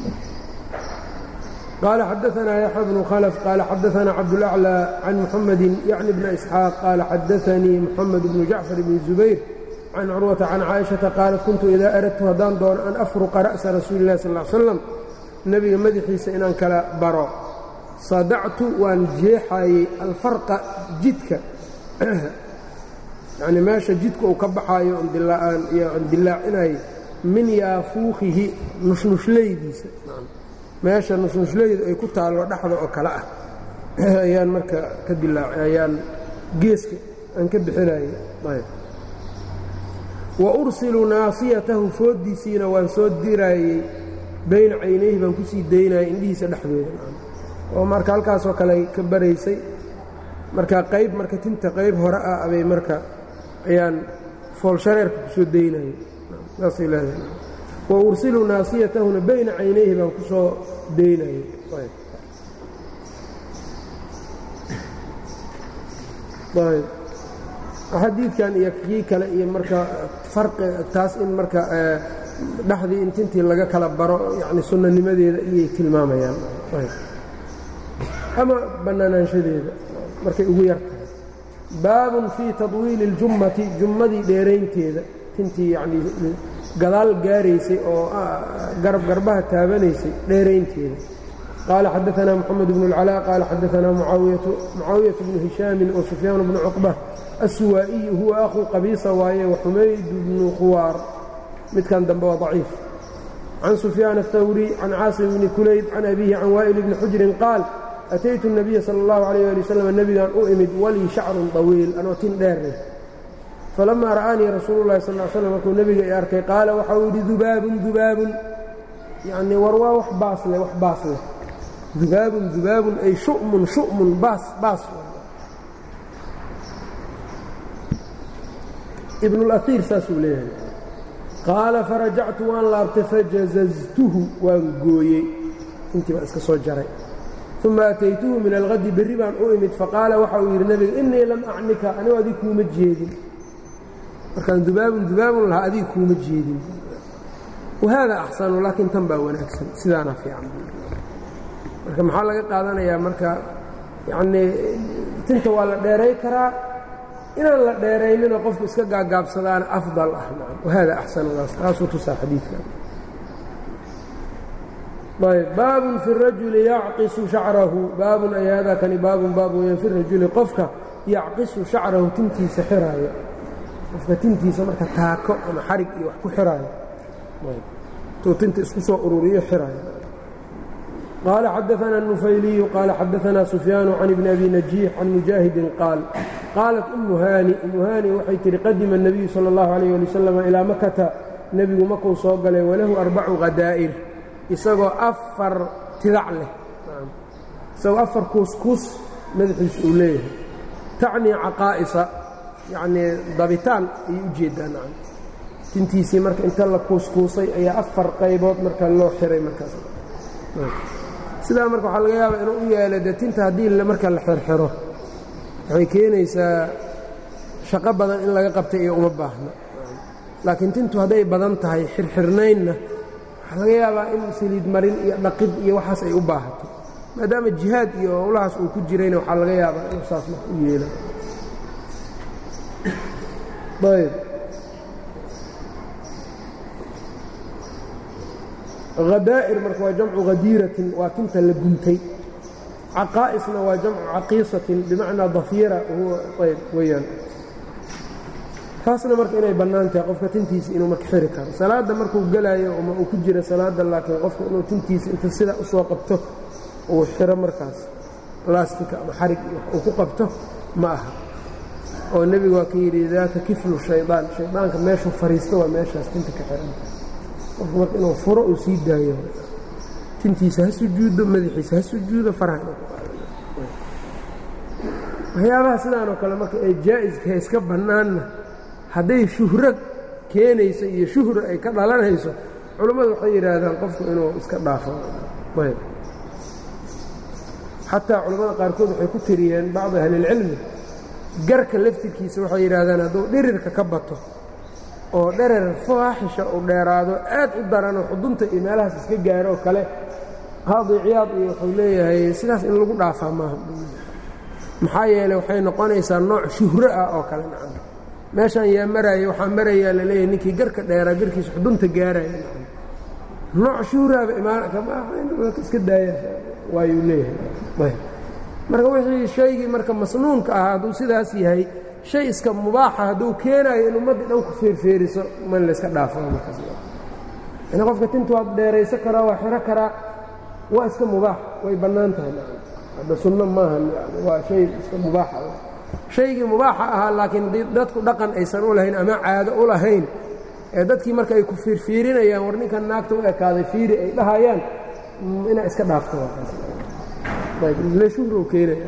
قال xدثنا يحيى بن khلف قال xدثنا cبدالأعلى عن محمد يعني بن إسحاaq قال xدثنيi محمد بن جعفر بن زبير عن cروة عن cائشhaةa qاaلت كنت إdا أردت haddaan doono أن أfرقa رأسa رasuuل الlah صلى اه سلم nebiga madaxiisa inaan kala baro صadactu waan jeexayey alfarqa jidka yani meesha jidka uu ka baxaayo aan dilaacinay min yaafuukihi nushnushlaydiisa meesha nushnushlaydu ay ku taallo dhexda oo kale ah ayaan marka ka dilaac ayaan geeska aan ka bixinayay wa ursilu naasiyatahu fooddiisiina waan soo diraayey bayna caynayhi baan kusii daynayay indhihiisa dhexdooda oo marka halkaasoo kale ka baraysay marka qayb marka tinta qayb hore ah abay marka ayaan foolshareerka kusoo daynayay saasay leedahay wa ursilu naasiyatahuna bayna caynayhi baan ku soo daynayay xadiidkan iyo kii kale iyo marka farqi taas in marka dhexdii in tintii laga kala baro yani sunnanimadeeda iyay tilmaamayaan ama bannaanaanshadeeda markay ugu yar tahay baabun fii tadwiili اljummati jummadii dheeraynteeda tintii yanii gadaal gaaraysay oo garab garbaha taabanaysay dheeraynteeda qaala xadaanaa moxamed bnu اlcalaa qaala xadaanaa mucaawiyatu bnu hishaamin wa sufyaan bnu cuqba assuwaa'iyi huwa akhuu qabiisa waaye wa xumayd bnu khuwaar midkan dambe waa daciif can sufyaan aلthawri can caasim bni kulayb can abiihi can waa'il bni xujrin qaal ataytu الnabiya salى اllahu عalيyه ali wslam nebigan u imid walii shacrun طawiil anoo tin dheereh falamaa ra'aanii rasuulu اllahi sal l slam markuu nebiga i arkay qaala waxau yidhi dubaabun dubaabun yanii war waa wax baas leh wax baas leh dubaabun dubaabun ay shu'mun shu'mun baas baas ibn اlaiir saasuu leeyahay qaala farajactu waan laabtay fajazaztuhu waan gooyey intii baan iska soo jaray uma ataytuhu min alhadi berri baan u imid faqaala waxa uu yidhi nebiga innii lam acnika anigu adig kuuma jeedin markaan dubaabun dubaabun lahaa adig kuuma jeedin wahaada axsanu laakiin tan baa wanaagsan sidaana fiican marka maxaa laga qaadanayaa marka yanii tinta waa la dheeray karaa inaan la dheerayninoo qofku iska gaagaabsadaana afdal ah wahaada axsanudaas taasuu tusaa xadiidkan ayb baabun fi rajuli yacqisu shacrahu baabun ay haadaa kani baabun baab weyaan fi rajuli qofka yacqisu shacrahu tintiisa xiraayo qofka tintiisa marka taako ama xarig iyo wax ku xiraayo tuu tinta isku soo ururiyo xiraya qaala xadaثana النufayliyu qaala xadaثana sufyaanu can ibni abi najiix can mujaahidin qaal qaalat umu haani umu haani waxay tihi qadima الnabiyu salى اllahu عalيh ali wasalam ilaa makata nebigu makuu soo galay walahu arbacu khadaa'ir isagoo afar tidac leh isagoo afar kuuskuus madaxiisa uu leeyahay tacnii caqaa'isa yacnii dabitaan ayay u jeedaa nacam tintiisii marka inta la kuuskuusay ayaa afar qaybood marka loo xiray markaas sidaa marka waxaa laga yaabaa inuu u yeelo dee tinta haddii marka la xirxiro waxay keenaysaa shaqo badan in laga qabtay iyo uma baahna laakiin tintu hadday badan tahay xirxirnaynna waxaa laga yaabaa in saliid marin iyo dhaqid iyo waxaas ay u baahato maadaama jihaad iyo howlahaas uu ku jirayna waxaa laga yaabaa inuu saas marka u yeelo ayb hadaa'ir marka waa jamcu hadiiratin waa tinta la guntay caqaa'isna waa jamcu caqiisatin bimacnaa dafiira huwa ayb weeyaan taasna marka inay bannaan tahay qofka tintiisa inuu marka xiri karo salaadda markuu gelaayo ama uu ku jira salaadda laakiin qofka inuu tintiisa inta sidaa u soo qabto uu xiro markaas laastika ama xarig uu ku qabto ma aha oo nebigu waa ka yidhi daaka kiflu shaydaan shaydaanka meeshuu fariisto waa meeshaas tinta ka xiranta qofku marka inuu furo uu sii daayo tintiisa ha sujuudo madaxiisa ha sujuudo faraha inuu ku qaado waxyaabaha sidaanoo kale marka ee jaa'iska iska bannaanna hadday shuhro keenayso iyo shuhro ay ka dhalanayso culammadu waxay yidhaahdaan qofku inuu iska dhaafo ayb xataa culammada qaarkood waxay ku tiriyeen bacdi ahlilcilmi garka laftirkiisa waxay yidhaahdaan hadduu dhirirka ka bato oo dherer faaxisha uu dheeraado aad u daranoo xudunta iyo meelahaas iska gaaro oo kale qaadi ciyaad iyo wuxuu leeyahay sidaas in lagu dhaafaa maaha maxaa yeeley waxay noqonaysaa nooc shuhro ah oo kale nacam meeshaan yaa maraaya waxaa marayaa la leeyahay ninkii garka dheeraa garkiisa xudunta gaaraya nacam nooc shuhraaba imaaniska daaya waayuu leeyahay marka wixii shaygii marka masnuunka ahaa hadduu sidaas yahay shay iska mubaaxa hadduu keenaayo in ummaddii dhan ku feerfeeriso man layska dhaafo markaas yani qofka tinta waad dheeraysan karaa waa xiro karaa waa iska mubaax way bannaan tahay hadda sunno maaha waa shay iska mubaaxa shaygii mubaaxa ahaa laakiin dadku dhaqan aysan u lahayn ama caado u lahayn ee dadkii marka ay ku fiirfiirinayaan war ninkan naagta u ekaaday fiiri ay dhahayaan inaa iska dhaafto shuhru keenaya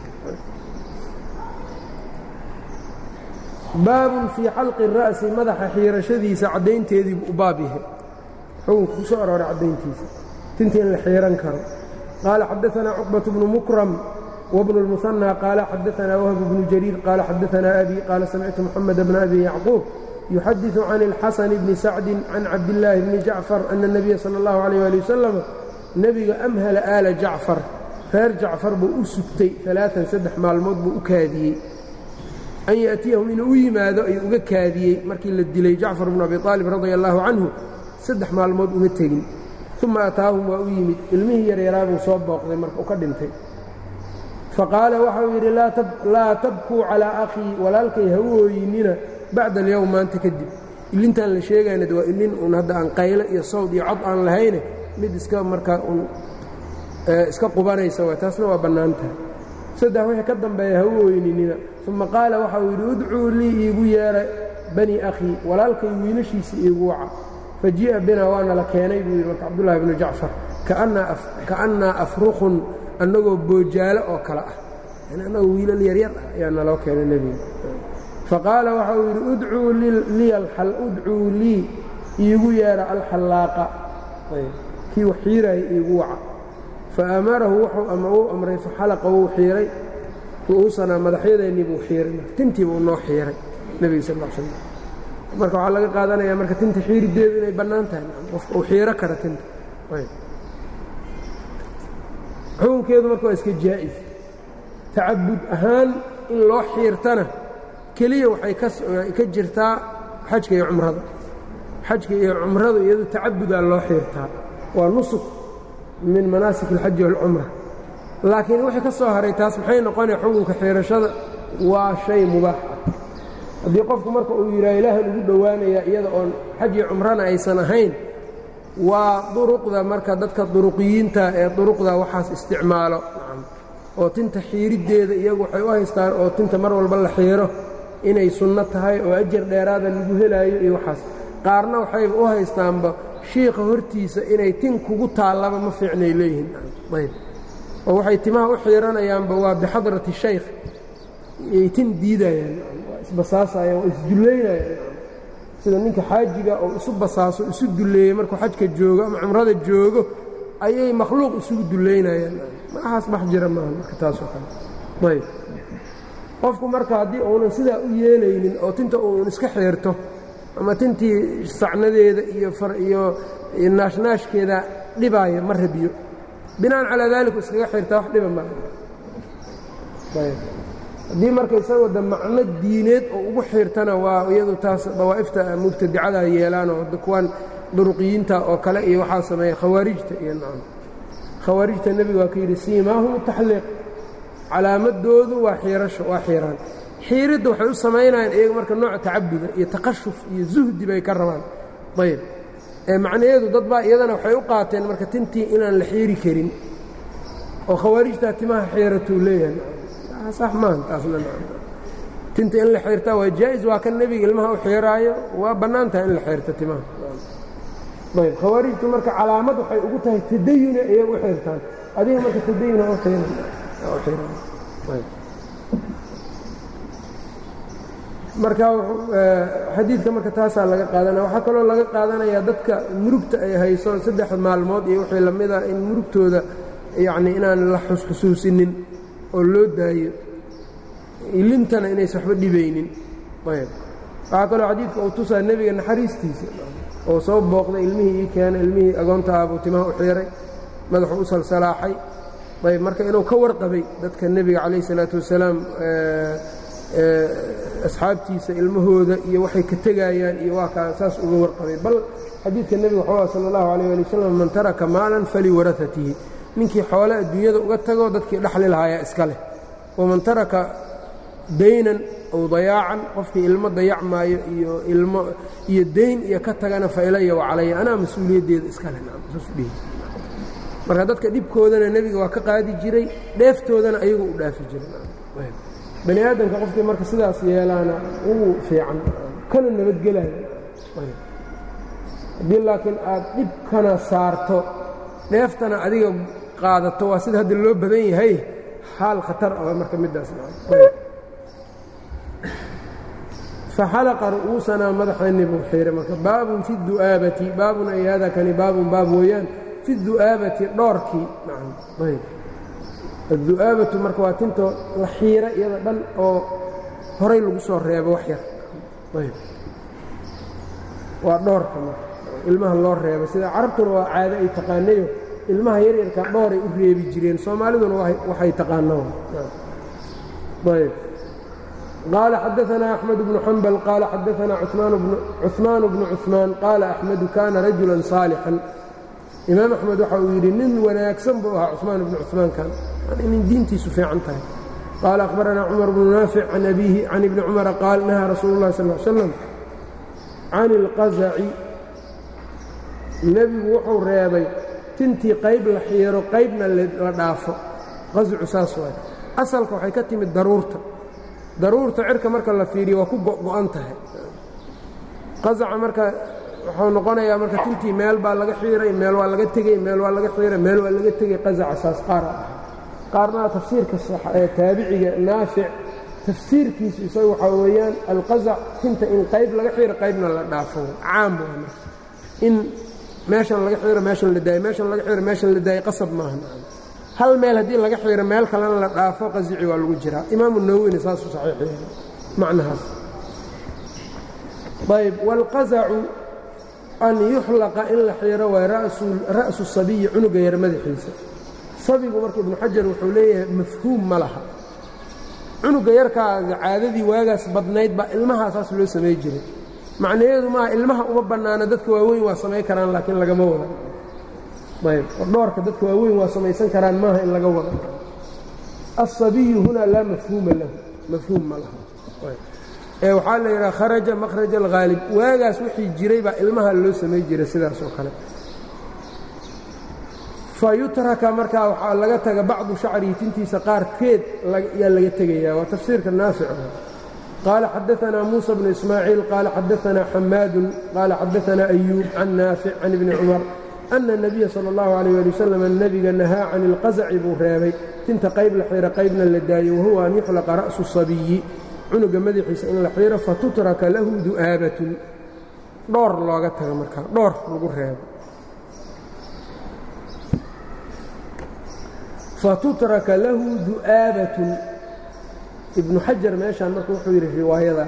baabun fii xalqi الra'si madaxa xiirashadiisa caddaynteediibu u baab yahay xukunka ku soo arooray caddayntiisa tinta in la xiiran karo qaala xadaثana cuqbaة bnu mukram wbnu الmuثanى qaala xadaثana whb bnu jariir qaala xadaثana abi qaala samictu mxamed bna abi yacquub yuxadiثu can اlxasan bni sacdi can cabdillaahi bni jacfar ana الnabiya salى اllahu عalيh ali wasalam nebiga amhala aala jacfar reer jacfar buu u sugtay alaaan saddex maalmood buu u kaadiyey an ya'tiyahum inuu u yimaado ayuu uga kaadiyey markii la dilay jacfar bnu abi aalib radia allaahu canhu saddex maalmood uma tegin uma ataahum waa u yimid ilmihii yaryaraabuu soo booqday marka u ka dhintay faqaala waxau yidhi laa tabkuu calaa akhii walaalkay ha u ooyinina bacda alyowm maanta kadib ilintaan la sheegayna waa ilin uun hadda aan qayle iyo sawd iyo cod aan lahayne mid iska markaa un iska qubanaysa waa taasna waa bannaan tahay saddex wixii ka dambeeya ha u ooyninina uma qaala waxau yidhi udcuu lii iigu yeera bani akhii walaalkay wiilashiisa iigu waca fa ji'a binaa waana la keenay buu yidhi marka cabdullaahi bnu jacfar ka'annaa afruqun annagoo boojaalo oo kale ah yani annagoo wiilal yaryar ah ayaa naloo keenay nebiga faqaala waxau yidhi udcuu lii iigu yeera alxallaaqa kii wax xiiraaya iigu waca faamarahu wuxuu uu amray faxalaqa wuu xiiray ru'uusanaa madaxyadeennii buu xiiray tintii buu noo xiiray nebiga sal l slam marka waxaa laga qaadanayaa marka tinta xiirideedu inay bannaan tahay qofka uu xiiro kara tinta xukunkeedu marka waa iska jaa'is tacabud ahaan in loo xiirtana keliya waxay ka jirtaa xajka iyo cumrada xajka iyo cumradu iyadu tacabudaa loo xiirtaa waa nusuk min manaasik alxaji waalcumra laakiin wixii ka soo haray taas maxay noqonaya xukunka xiirashada waa shay mubaax ah haddii qofku marka uu yidhaha ilaahan ugu dhowaanayaa iyada oon xaj iyo cumrana aysan ahayn waa duruqda marka dadka duruqiyiinta ee duruqda waxaas isticmaalo oo tinta xiiriddeeda iyagu waxay u haystaan oo tinta mar walba la xiiro inay sunno tahay oo ajar dheeraada lagu helaayo iyo waxaas qaarna waxayba u haystaanba shiikha hortiisa inay tin kugu taallaba ma fiicnay leeyihiin ayb oo waxay timaha u xiiranayaanba waa bixadrati shaykh yay tin diidayaan waa isbasaasayaan waa isdullaynayaan sida ninka xaajiga oo isu basaaso isu dulleeyey markuu xajka joogo ama cumrada joogo ayay makhluuq isugu dullaynayaan maahaas bax jira maaha marka taasoo kale ayb qofku marka haddii uunan sidaa u yeelaynin oo tinta uun iska xiirto ama tintii sacnadeeda iyo iyo naashnaashkeeda dhibaaya ma rabiyo binaan calaa daaliku iskaga xirtaa wax dhiba maa haddii marka isagoo de macno diineed oo ugu xirtana waa iyadu taas dawaa'ifta mubtadicada yeelaanoo kuwan duruqiyiinta oo kale iyo waxaa sameeya khawaarijta iyo nacam khawaarijta nebigu waa ka yidhi siimaahum taxliiq calaamadoodu waa xiirasho waa xiiraan xiiridda waxay u samaynayaan iyaga marka nooca tacabuda iyo taqashuf iyo zuhdi bay ka rabaan ayb ee macnaheedu dad baa iyadana waxay u qaateen marka tintii inaan la xiiri karin oo khawaarijtaa timaha xiiratuu leeyahay sax maaha taasna tinta in la xiirtaa waa jaa'is waa kan nebiga ilmaha u xiiraayo waa bannaan tahay in la xiirto timaha ayb khawaarijtu marka calaamad waxay ugu tahay tadayuna ayay u xiirtaan adiga marka tadayuna u xiiran marka xadiidka marka taasaa laga qaadanaya waxaa kaloo laga qaadanayaa dadka murugta ay hayso saddex maalmood iyo wixii lamida in murugtooda yacni inaan la xusxusuusinin oo loo daayo ilintana inaysa waxba dhibaynin ayb waxaa kaloo xadiidka uu tusaa nebiga naxariistiisa oo soo booqday ilmihii ii keenay ilmihii agoonta aabuu timaha u xiiray madaxuu u salsalaaxay ayb marka inuu ka warqabay dadka nebiga calayh isalaatu wasalaam asxaabtiisa ilmahooda iyo waxay ka tegayaan iyo waa kaa saas uga warqabay bal xadiidka nebiga wuxuu ah sala allahu calayh ali wasalam man taraka maalan faliwarahatihi ninkii xoole adduunyada uga tago dadkii dhaxli lahaayaa iska leh waman taraka daynan aw dayaacan qofkii ilmo dayacmaayo iyo ilmo iyo dayn iyo ka tagana fa ilaya wa calaya anaa mas-uuliyaddeeda iska leh marka dadka dhibkoodana nebiga waa ka qaadi jiray dheeftoodana ayagu u dhaafi jiray bani aadamka qofkii marka sidaas yeelaana ugu fiican kana nabadgelaya haddii laakiin aad dhibkana saarto dheeftana adiga qaadato waa sida hadda loo badan yahay xaal khatar ah marka middaas faxalaqa ru'uusanaa madaxeenni buu xiiray marka baabun fi du'aabati baabun ay hada kani baabun baab weeyaan fi du'aabati dhoorkii ayb addu'aabatu marka waa tintoo la xiira iyada dhan oo horay lagu soo reebo wax yar ayb waa dhoorka marka ilmaha loo reebo sida carabtuna waa caado ay taqaanayo ilmaha yaryarka dhooray u reebi jireen soomaaliduna waxay taqaano ayb qaala xadaanaa axmed bnu xambal qaala xadaanaa cuثmaan bnu cuثmaan qaala axmedu kaana rajulan saalixan imaam axmed waxa uu yidhi nin wanaagsan buu ahaa cuثmaan bnu cuثmaankan nin diintiisu fiican tahay qaala akhbaranaa cumar bnu naafic can abiihi can ibni cumara qaal nahaa rasuulu اllahi sal ly slam can اlqazaci nebigu wuxuu reebay tintii qayb la xiiro qaybna la dhaafo qascu saas waay asalka waxay ka timid daruurta daruurta cirka marka la fiiriyo waa ku go'go'an tahay qasaca marka wuxuu noqonayaa marka tintii meel baa laga xiiray meel waa laga tegey meel waa laga xiiray meel waa laga tegey qasaca saas qaara ah qaarna tafsiirka taabiciga naafic tafsiirkiisu isaga waxaa weeyaan alqasac tinta in qayb laga xiiro qaybna la dhaafo caam waa marka in meeshan laga xiiro meeshan la daayo meeshan laga xiiro meeshan la daayo qasab maaha hal meel haddii laga xiiro meel kalena la dhaafo qasici waa lagu jiraa imaamu nawowina saasuu saxiixiyay macnahaas ayb wاlqazacu an yuxlaqa in la xiiro waay ra'su sabiyi cunuga yar madaxiisa sabigu marka ibnu xajar wuxuu leeyahay mafhuum ma laha cunuga yarkaaga caadadii waagaas badnayd baa ilmahaasaas loo samay jiray macnaheedu maaha ilmaha uma bannaana dadka waaweyn waa samay karaan laakiin lagama wada ayb dhoorka dadka waaweyn waa samaysan karaan maaha in laga wada aلصabiyu hunaa laa mafhuuma lahu mafhuum ma laha ee waxaa la yidhaha kharaja makhraja alghaalib waagaas wixii jiray baa ilmaha loo samay jiray sidaas oo kale fa yutraka markaa waxaa laga taga bacdu shacrihi tintiisa qaarkeed yaa laga tegaya waa tafsiirka naafic qaala xadaanaa muusa bnu ismaaciil qaala xadaanaa xamaadun qaala xadaanaa ayuub can naafic can ibni cumar ana الnabiya salى اllahu alayh ali wasalam nebiga nahaa can ilqazaci buu reebay tinta qayb la xiiro qaybna la daayo wahuwa an yuxlaqa ra'su sabiyi cunuga madaxiisa in la xiiro fatutraka lahu du'aabatun dhoor looga taga markaa dhoor lagu reebo fatutraka lahu du'aabatun ibnu xajar meeshaan marka wuxuu yidhi riwaayadan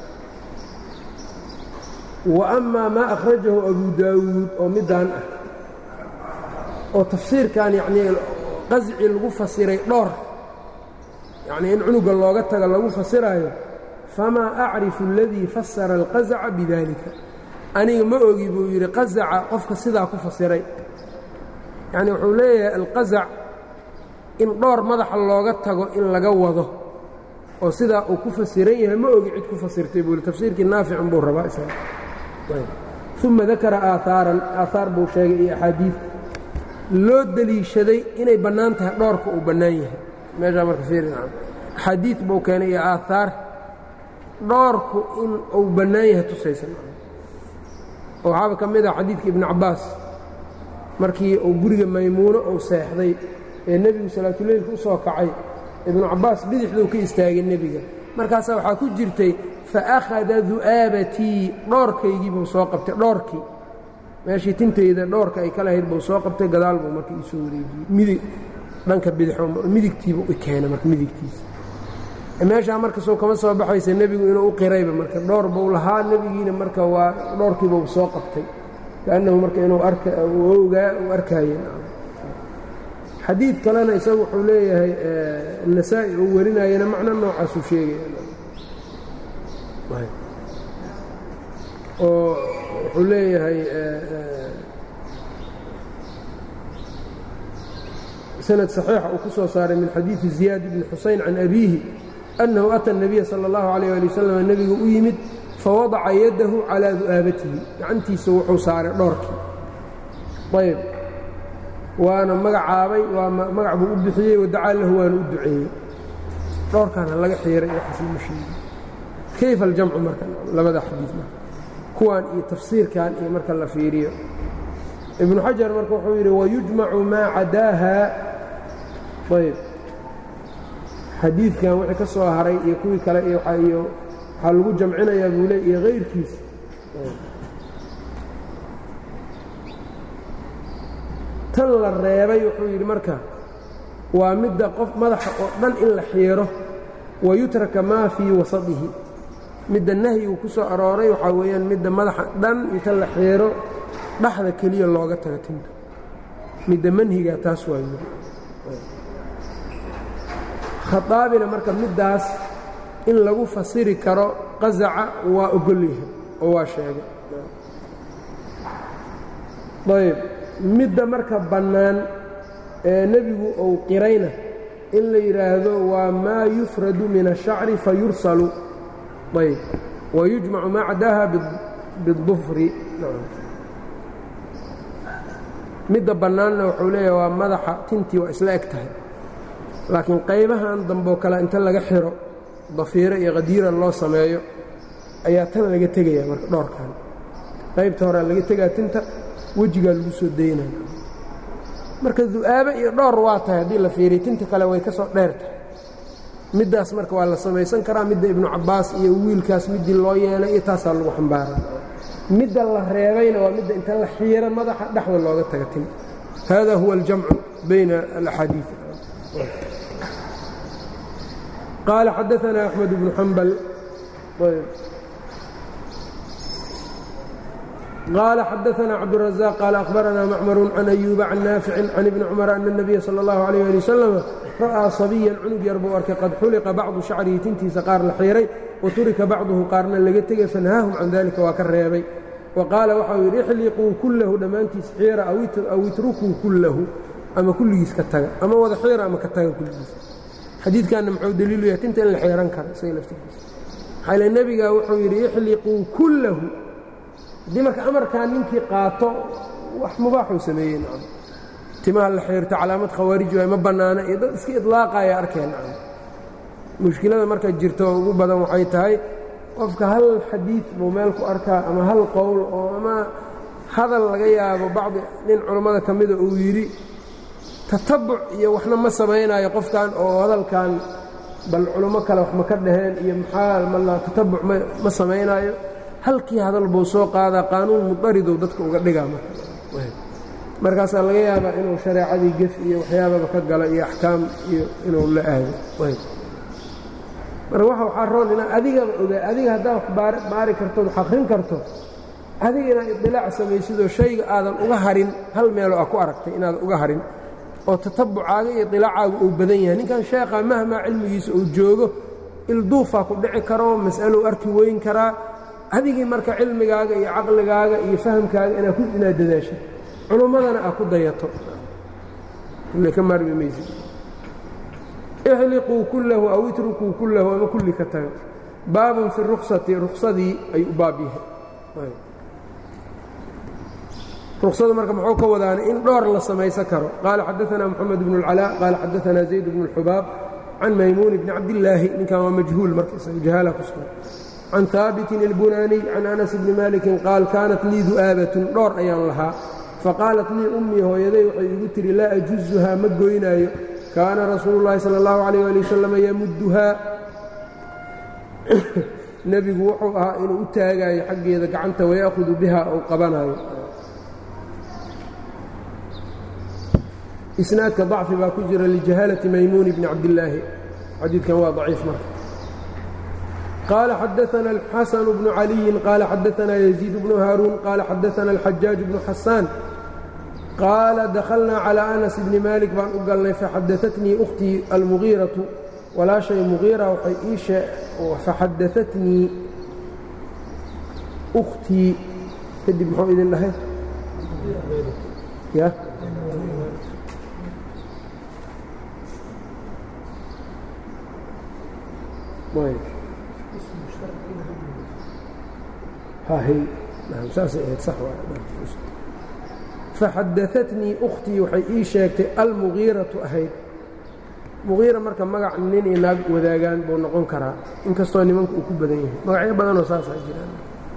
wa amaa maa akhrajahu abu daawuud oo midaan ah oo tafsiirkan yacnii qasci lagu fasiray dhoor yacnii in cunuga looga tago lagu fasiraayo famaa acrifu aladii fasara alqasaca bidalika aniga ma ogi buu yidhi qasaca qofka sidaa ku fasiray yacni wuxuu leeyahay alqasac in dhowr madaxa looga tago in laga wado oo sidaa uu ku fasiran yahay ma ogi cid ku fasirtay buu yidhi tafsiirkii naaficun buu rabaa isaga uma dakara aahaaran aahaar buu sheegay iyo axaadiid loo deliishaday inay bannaan tahay dhoorka uu bannaan yahay meeshaa marka fiirina axaadiid buu keenay iyo aahaar dhoorku in uu bannaan yahay tusaysa oo waxaaba ka mid ah xadiidka ibnu cabbaas markii uu guriga maymuuno uu seexday ee nebigu salaatuleylka u soo kacay ibnu cabbaas bidixduu ka istaagay nebiga markaasaa waxaa ku jirtay fa akhada du'aabatii dhoorkaygii buu soo qabtay dhoorkii meeshii tintayda dhoorka ay ka lahayd buu soo qabtay gadaal buu marka iisoo wareejiyey midig dhanka bidixo midigtiibuu i keenay marka midigtiisa meeshaa marka soo kama soo baxaysa nebigu inuu u qirayba marka dhowr buu lahaa nebigiina marka waa dhowrkiibuu soo qabtay kaannahu marka inuu ogaa uu arkaayeen xadiid kalena isagu wuxuu leeyahay nasaa-i uu warinayana macno noocaasuu sheegaya oo wuxuu leeyahay sanad صaxiixa uu ku soo saaray min xadiidi ziyaad bni xusayn can abiihi أnnahu ata الnabiya salى اllahu عalيه ali wasalam nebigu u yimid fawadaca yadahu calىa du'aabatihi gacantiisa wuxuu saaray dhoorkii ayb waana magacaabay waa magac buu u bixiyey wadacaa lahu waana u duceeyey dhoorkaana laga xiiray waxaasma sheegi kayfa aljamcu marka labada xadiid marka kuwan iyo tafsiirkan iyo marka la fiiriyo ibnu xajar marka wuxuu yidhi wayujmacu maa cadaaha ayb xadiidkan wixii ka soo haray iyo kuwii kale iyo waxaa lagu jamcinayaa buu le iyo hayrkiisa tan la reebay wuxuu yidhi marka waa midda qof madaxa oo dhan in la xiiro wayutraka maa fii wasadihi midda nahyigu ku soo arooray waxaa weeyaan midda madaxa dhan inta la xiiro dhaxda keliya looga tago tinta midda manhiga taas waa yidhi khadaabina marka middaas in lagu fasiri karo qasaca waa ogol yahay oo waa sheegay ayb midda marka bannaan ee nebigu uu qirayna in la yidhaahdo waa maa yufradu min الshacri fayursalu ayb wayujmacu maa cadaaha biالdufri midda bannaanna wuxuu leeyahay waa madaxa tintii waa isla eg tahay laakiin qaybahan damboo kale inta laga xiro dafiiro iyo qadiira loo sameeyo ayaa tan laga tegaya marka dhoorkan qaybta horea laga tegaa tinta wejigaa lagu soo daynaya marka du'aabe iyo dhowr waa tahay haddii la fiiriyo tinta kale way ka soo dheer tahay middaas marka waa la samaysan karaa midda ibnu cabbaas iyo wiilkaas middii loo yeelay iyo taasaa lagu xambaara midda la reebayna waa midda inta la xiiro madaxa dhexda looga taga tin hada huwa aljamcu bayna alaxaadiid qaala xadaana axmed bnu xambal qال xadaثna cabdالرaزاq qال أخbarana macmr can أyuuba can naafici can ibni cmr أna النabiya salى الlaه عalيه alي wsلم ra'aa صabiyan cunug yar buu arkay qad xuliqa bacdu shacrihi tintiisa qaar la xiiray waturika bacduhu qaarna laga tegay fanhaahum can dalika waa ka reebay wa qaala waxau yidhi ixliquu kullahu dhammaantiis xiira aw itrukuu kullahu ama kulligiis ka taga ama wada xiira ama ka taga kulligiis xadiidkanna muxuu daliilu yahay tinta in la xiiran karo isaga laftirkiisa maxaa ile nebiga wuxuu yidhi ixliquu kullahu haddii marka amarkaa ninkii qaato wax mubaaxuu sameeyey timaha la xiirto calaamad khawaarij waay ma bannaana iyo dad iska idlaaqaya arkeen mushkilada marka jirto oo ugu badan waxay tahay qofka hal xadiid buu meel ku arkaa ama hal qowl oo ama hadal laga yaabo bacdi nin culammada ka mida uu yidhi tatabuc iyo waxna ma samaynayo qofkan oo hadalkan bal culummo kale wax ma ka dhaheen iyo maxaa mala tatabuc ma samaynaayo halkii hadal buu soo qaadaa qaanuun mudaridow dadka uga dhigaa markaasaa laga yaabaa inuu shareecadii gef iyo waxyaababa ka galo iyo axkaam iyo inuu la aado marka waxa waxaa roon inaa adigaba ogaa adiga haddaa wax baari karto wax akrin karto adiga inaad idilaac samaysidoo shayga aadan uga harin hal meeloo a ku aragtay inaadan uga harin oo tatabucaaga iyo dilaacaaga uu badan yahay ninkan sheekha mahmaa cilmigiisa uu joogo ilduufaa ku dhici karo mas'alou arki weyn karaa adigii marka cilmigaaga iyo caqligaaga iyo fahamkaaga inaad dadaashay culummadana aad ku dayato ka maarmi maysid ixliquu kullahu aw itrukuu kullahu ama kulli ka taga baabun fi ruksati ruksadii ayuu u baab yahay ruksadu marka muxuu ka wadaana in dhowr la samaysan karo qaala xadaanaa moxamed bnu اlcalaa qaala xadaanaa zayd bnu اlxubaab can maymuun bni cabdillaahi ninkan waa majhuul marka jahaala ku sugan can haabitin ilbunaaniy can anas bni malikin qaal kaanat lii du'aabatun dhowr ayaan lahaa faqaalat lii ummii hooyaday waxay igu tidhi laa ajuzuhaa ma goynaayo kaana rasuulu llaahi sala allahu calayh ali wasalam yamudduhaa nebigu wuxuu ahaa inuu u taagaayo xaggeeda gacanta waya'hudu biha ou qabanaayo isnaadka dacfi baa ku jira lijahaalati maymuuni bni cabdillaahi xadiidkan waa daciif marka qaala xadaana alxasanu bnu caliyin qaala xadaanaa yaziid bnu haaruun qaala xadaana alxajaaj bnu xasaan qaala dakhalnaa calىa anas bni maalik baan u galnay faxadaatnii ukhtii almugiiratu walaashay mugiira waxay ii faxadaatnii ukhtii kadib muxuu idin dhahay ya faxadaatnii ukhtii waxay ii sheegtay almugiiratu ahayd mugiira marka magac nin iyo naag wadaagaan buu noqon karaa inkastoo nimanka uu ku badan yahay magacyo badanoo saasaa jiraan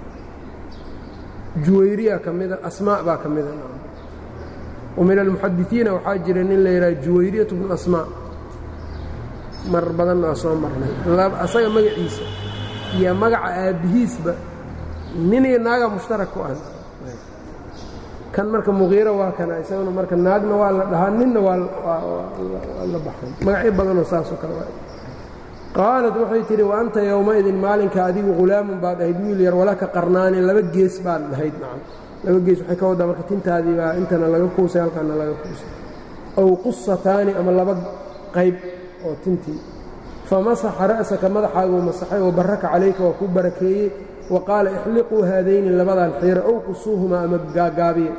juwayriya ka mida asmaa baa ka mida wa min almuxadisiina waxaa jira nin la yidhaha juwayriyatu bnu asmaa mar badanna waa soo marnay asaga magaciisa iyo magaca aabbihiisba nin iyo naaga mushtarak ku ah kan marka muqiiro waa kana isaguna marka naagna waa la dhahaa ninna waa la baxan magacyo badanoo saasoo kale waa qaalat waxay tidhi wa anta yowmaidin maalinka adigu hulaamun baad ahayd wiil yar walaka qarnaani laba gees baad dhahayd nacam laba gees waxay ka waddaa marka tintaadii baa intana laga kuusay halkaana laga kuusay aw qusataani ama laba qayb oo tintii famasaxa ra'saka madaxaaguu masaxay oo baraka calayka waa kuu barakeeyey wa qaala ixliquu haadayni labadan xiira ow qusuuhumaa ama gaagaabiya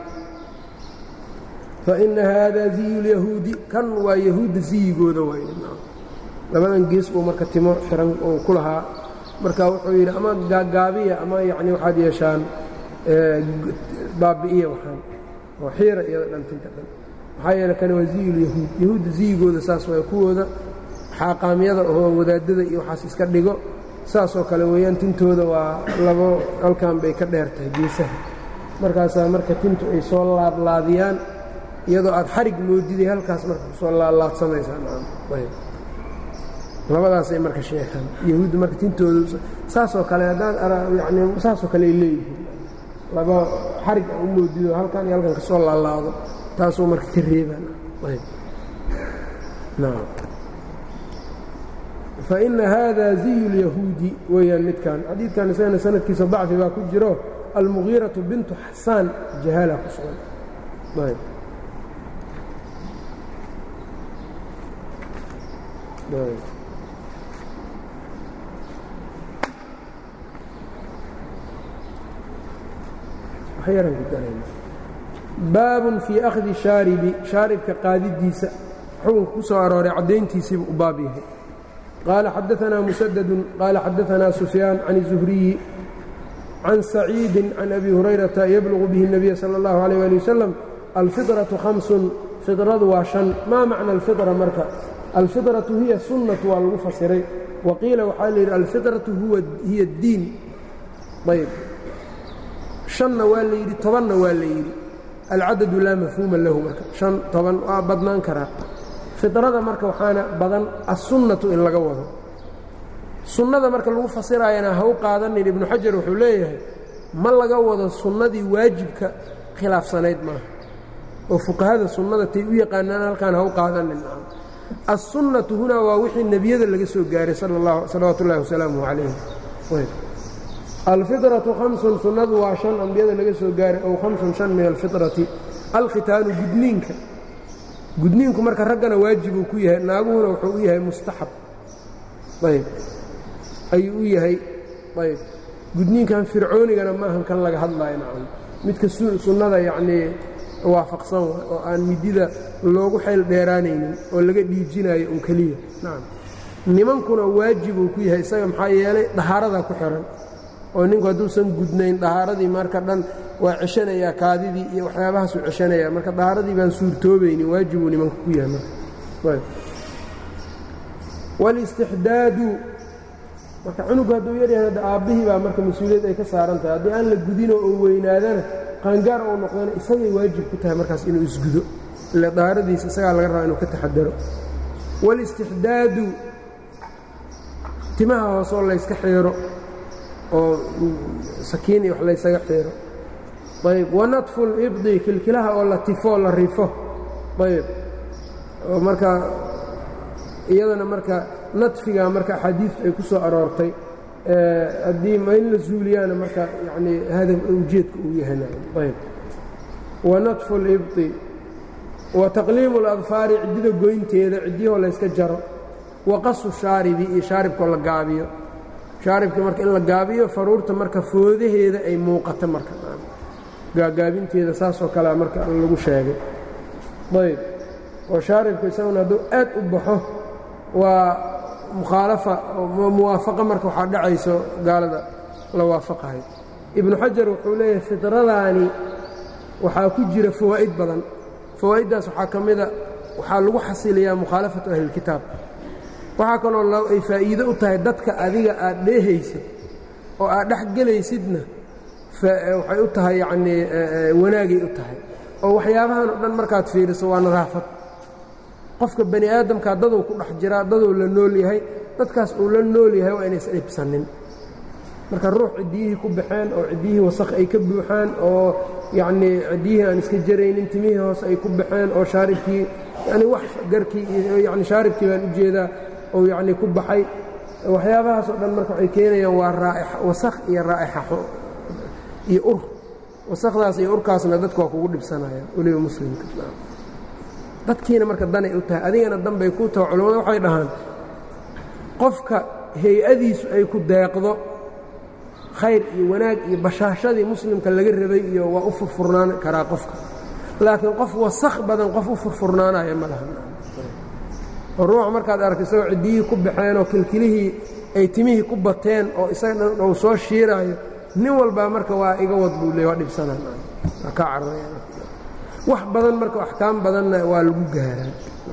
faina haadaa ziyu lyahuudi kan waa yahuudda ziyigooda waay labadan gees uu marka timo xiran uu ku lahaa marka wuxuu yidhi ama gaagaabiya ama yacni waxaad yeeshaan baabi'iya waxaan oo xiira iyada dhantinta dhan maxaa yeele kani waa ziyulyahuud yahuudda ziyigooda saas waay kuwooda xaaqaamyada oo wadaadada iyo waxaas iska dhigo saasoo kale weeyaan tintooda waa labo halkan bay ka dheer tahay geesaha markaasaa marka tintu ay soo laadlaadiyaan iyadoo aad xarig moodiday halkaas marka kusoo laadlaadsamaysaa labadaasay marka sheegaan yahuudda marka tintooda saasoo kale haddaad yani saasoo kale ay leeyihiin laba xarig a u moodido halkan iyo halkan kasoo laalaado taasuu marka ka reebaan faina hada ziyu اlyahuudi weeyaan midkan xadiidkan isagana sanadkiisa dacfi baa ku jiro almugiiraةu bintu xasaan jahaala ku sugan baabun fii akhdi shaaribi shaaribka qaadidiisa xukunka ku soo arooray caddayntiisiibu u baab yahay qaala xadaanaa musadadu qaala xadaanaa sufyaan can الzuhriyi can saciidi can abi hurayrata yablugu bihi الnabiya salى اllahu عalيه ali wasalam alfiطraةu hamsun fidradu waa shan maa macna alfitra marka alfidratu hiya sunnatu waa lagu fasiray wa qiila waxaa la yidhi alfidratu hiya اddiin ayb shanna waa la yidhi tobanna waa la yidhi alcadadu laa mafhuuma lahu marka shan toban waa badnaan karaa fidrada marka waxaana badan assunnatu in laga wado sunnada marka lagu fasiraayana ha u qaadanin ibnu xajar wuxuu leeyahay ma laga wado sunnadii waajibka khilaafsanayd maaha oo fuqahada sunnada tay u yaqaanaan halkaan ha u qaadanin assunnatu hunaa waa wixii nebiyada laga soo gaaray salawaatu ullahi wasalaamuh calayh alfidratu hamsun sunnadu waa shan ambiyada laga soo gaaray ow hamsun shan min alfitrati alkhitaanu gudniinka gudniinku marka raggana waajibuu ku yahay naaguhuna wuxuu u yahay mustaxab ayb ayuu u yahay ayb gudniinkan fircoonigana maahan kan laga hadlaayo nacam midka sunnada yacnii waafaqsan oo aan midida loogu xayl dheeraanaynin oo laga dhiijinayo un keliya nacam nimankuna waajibuu ku yahay isaga maxaa yeelay dahaaradaa ku xihan oo ninku hadduusan gudnayn dahaaradii marka dhan waa ceshanayaa kaadidii iyo waxyaabahaasuu ceshanayaa marka dahaaradii baan suurtoobaynin waajibuu nimanka ku yahay marka wاlاstixdaadu marka cunugu hadduu yaryahay hadda aabbihii baa marka mas-uuliyad ay ka saaran tahay haddii aan la gudino oo weynaadana qaangaar oo noqdana isagay waajib ku tahay markaas inuu isgudo ile dahaaradiisa isagaa laga rabaa inuu ka taxadaro wاlاstixdaadu timaha hoosoo layska xiiro oo sakiin iyo wax laysaga xiiro ayb wanadfu libdi kilkilaha oo la tifoo la rifo ayb oo marka iyadana marka nadfiga marka axaadiistu ay ku soo aroortay haddii ma in la zuuliyaana marka yanii hadaf ujeedka uu yahay ayb wanadfu libdi wa taqliimu اladfaari ciddida goynteeda ciddiyahoo layska jaro wa qasu shaaribi iyo shaaribkoo la gaabiyo shaaribka marka in la gaabiyo faruurta marka foodaheeda ay muuqato marka gaagaabinteeda saasoo kalea marka lagu sheegay ayb oo shaaribka isaguna hadduu aad u baxo waa mukhaalafa muwaafaqa marka waxaa dhacayso gaalada la waafaqahay ibnu xajar wuxuu leeyahay fidradaani waxaa ku jira fawaa'id badan fawaa'iddaas waxaa ka mida waxaa lagu xasiliyaa mukhaalafatu ahlilkitaab waxaa kaloo ay faa'iido u tahay dadka adiga aad dheehaysid oo aad dhex gelaysidna waxay u tahay yacnii wanaagay u tahay oo waxyaabahan oo dhan markaad fiiriso waa nadaafad qofka bani aadamkaa daduu ku dhex jiraa daduu la nool yahay dadkaas uu la nool yahay waa inaysan dhibsanin marka ruux ciddiyihii ku baxeen oo ciddiyihii wasakh ay ka buuxaan oo yacnii ciddiyihii aan iska jaraynin timihii hoose ay ku baxeen oo shaaribkii yani wax garkii yani shaaribkii baan u jeedaa oo yacnii ku baxay waxyaabahaas oo dhan marka waxay keenayaan waa raa'ixa wasakh iyo raa'ixa iyo ur wasakhdaas iyo urkaasna dadka waa kugu dhibsanayaan weliba muslimka dadkiina marka danay u tahay adigana danbay ku taho culimmada waxay dhahaan qofka hay-adiisu ay ku deeqdo khayr iyo wanaag iyo bashaashadii muslimka laga rabay iyo waa u furfurnaan karaa qofka laakiin qof wasakh badan qof u furfurnaanaya ma laha oo ruuxa markaad aragto isagoo ciddiyihii ku baxeen oo kilkilihii ay timihii ku bateen oo isaga dhan uu soo shiiraayo nin walbaa marka waa iga wad buu le waa dhibsanaa waa ka cararaya wax badan marka axkaam badanna waa lagu gaaraa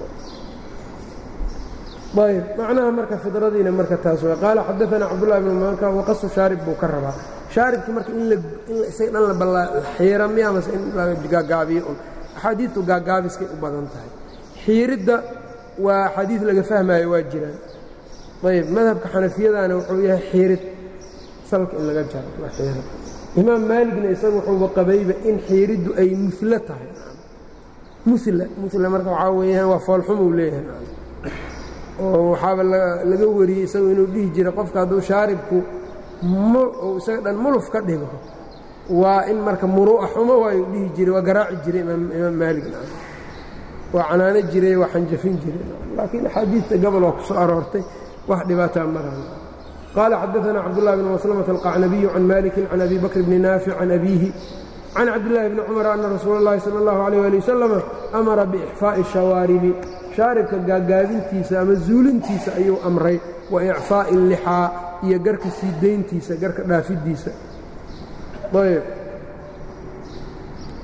ayb macnaha marka fidradiina marka taas w qaala xadaana cabdullahi bn maanka waqasu shaarib buu ka rabaa shaaribkii marka in isaga dhan la xiira miya mase in la gaagaabiyo un axaadiidtu gaagaabiskay u badan tahay xiiridda waa axaadiid laga fahmaayo waa jiraan ayb madhabka xanafiyadana wuxuu yahay xiirid salka in laga jaro waa xiira imaam maaligna isaga wuxuuba qabayba in xiiriddu ay mula tahay mula mula marka waxaa weeyaan waa foolxumuu leeyahay oo waxaaba laga wariyey isagu inuu dhihi jira qofka hadduu shaaribku isaga dhan muluf ka dhigo waa in marka muruu'a xumo waayuu dhihi jiray waa garaaci jiray imaam maalig waa canaano jiray waa xanjafin jiray laakiin axaadiidta gobol oo ku soo aroortay wax dhibaataa maraan qaala xadaana cabdullahi bn maslamata alqacnabiyu can malikin can abi bakr bni naafic can abiihi can cabdillaahi bni cumar anna rasuula اllahi sala اllahu alayh ali wasalama amara biixfaa'i shawaaribi shaaribka gaagaabintiisa ama zuulintiisa ayuu amray wa icfaa'i lixaa iyo garka sii dayntiisa garka dhaafidiisa ayb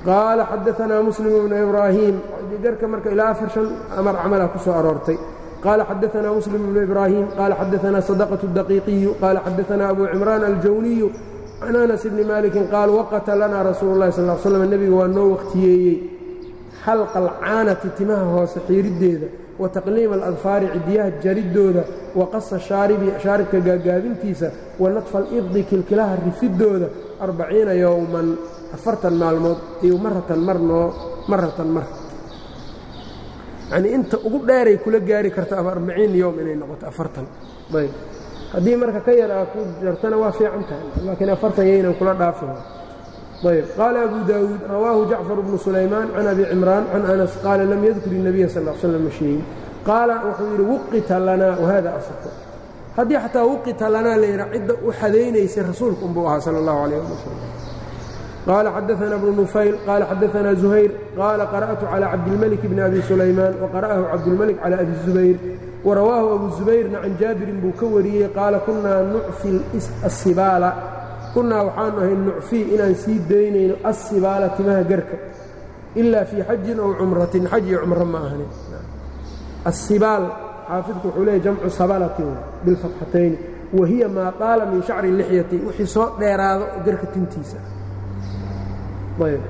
qaala xadaanaa muslim bnu ibraahim garka marka ilaa afar shan amar camala ku soo aroortay qaala xadaanaa muslim bnu ibraahim qaala xadaanaa sadaqaة الdaqiiqiyu qaala xadaanaa abu cimraan aljawniyu can anas bni malikin qaal waqata lanaa rasuulu اlahi sal slam nebiga waa noo wakhtiyeeyey xalqa alcaanati timaha hoose xiiriddeeda wa taqliima aladfaari cidiyaha jariddooda wa qasa shaaribi shaaribka gaagaabintiisa wa nadfa alibdi kilkilaha rifiddooda arbaciina yowman afartan maalmood iyo maratan marnoo maratan mar yacnii inta ugu dheeray kula gaari karta ama arbaciin yowm inay noqoto afartan ayb haddii marka ka yar aa ku jartana waa fiican tahay laakiin afartan yaynan kula dhaafin ayb qaala abu daawuud rawaahu jacfar bnu sulaymaan can abi cimraan can anas qaala lam yadkur الnabiya sal l slam masheegin qaala wuxuu yidhi wuqita lanaa wahada asxu haddii xataa wuqita lanaa la yidha cidda u xadaynaysay rasuulku unbuu ahaa sala اllahu alayh ali wasalam qaala xadaana bnu nufayl qaala xadaana zuhayr qaala qara'tu calى cabdilmalik bni abi sulaymaan waqara'ahu cabdulmalik calى abi zubayr warawaahu abu zubayrna can jaabirin buu ka wariyey qaala kunaa nucfi asibaala kunnaa waxaanu ahay nucfii inaan sii daynayno assibaala timaha garka ilaa fii xajin ow cumratin xaj iyo cumro ma ahani assibaal xaafidku wuxuu leeyay jamcu sabalatin bilfatxatayni wa hiya maa taala min shacri lixyati wixii soo dheeraado garka tintiisa ayb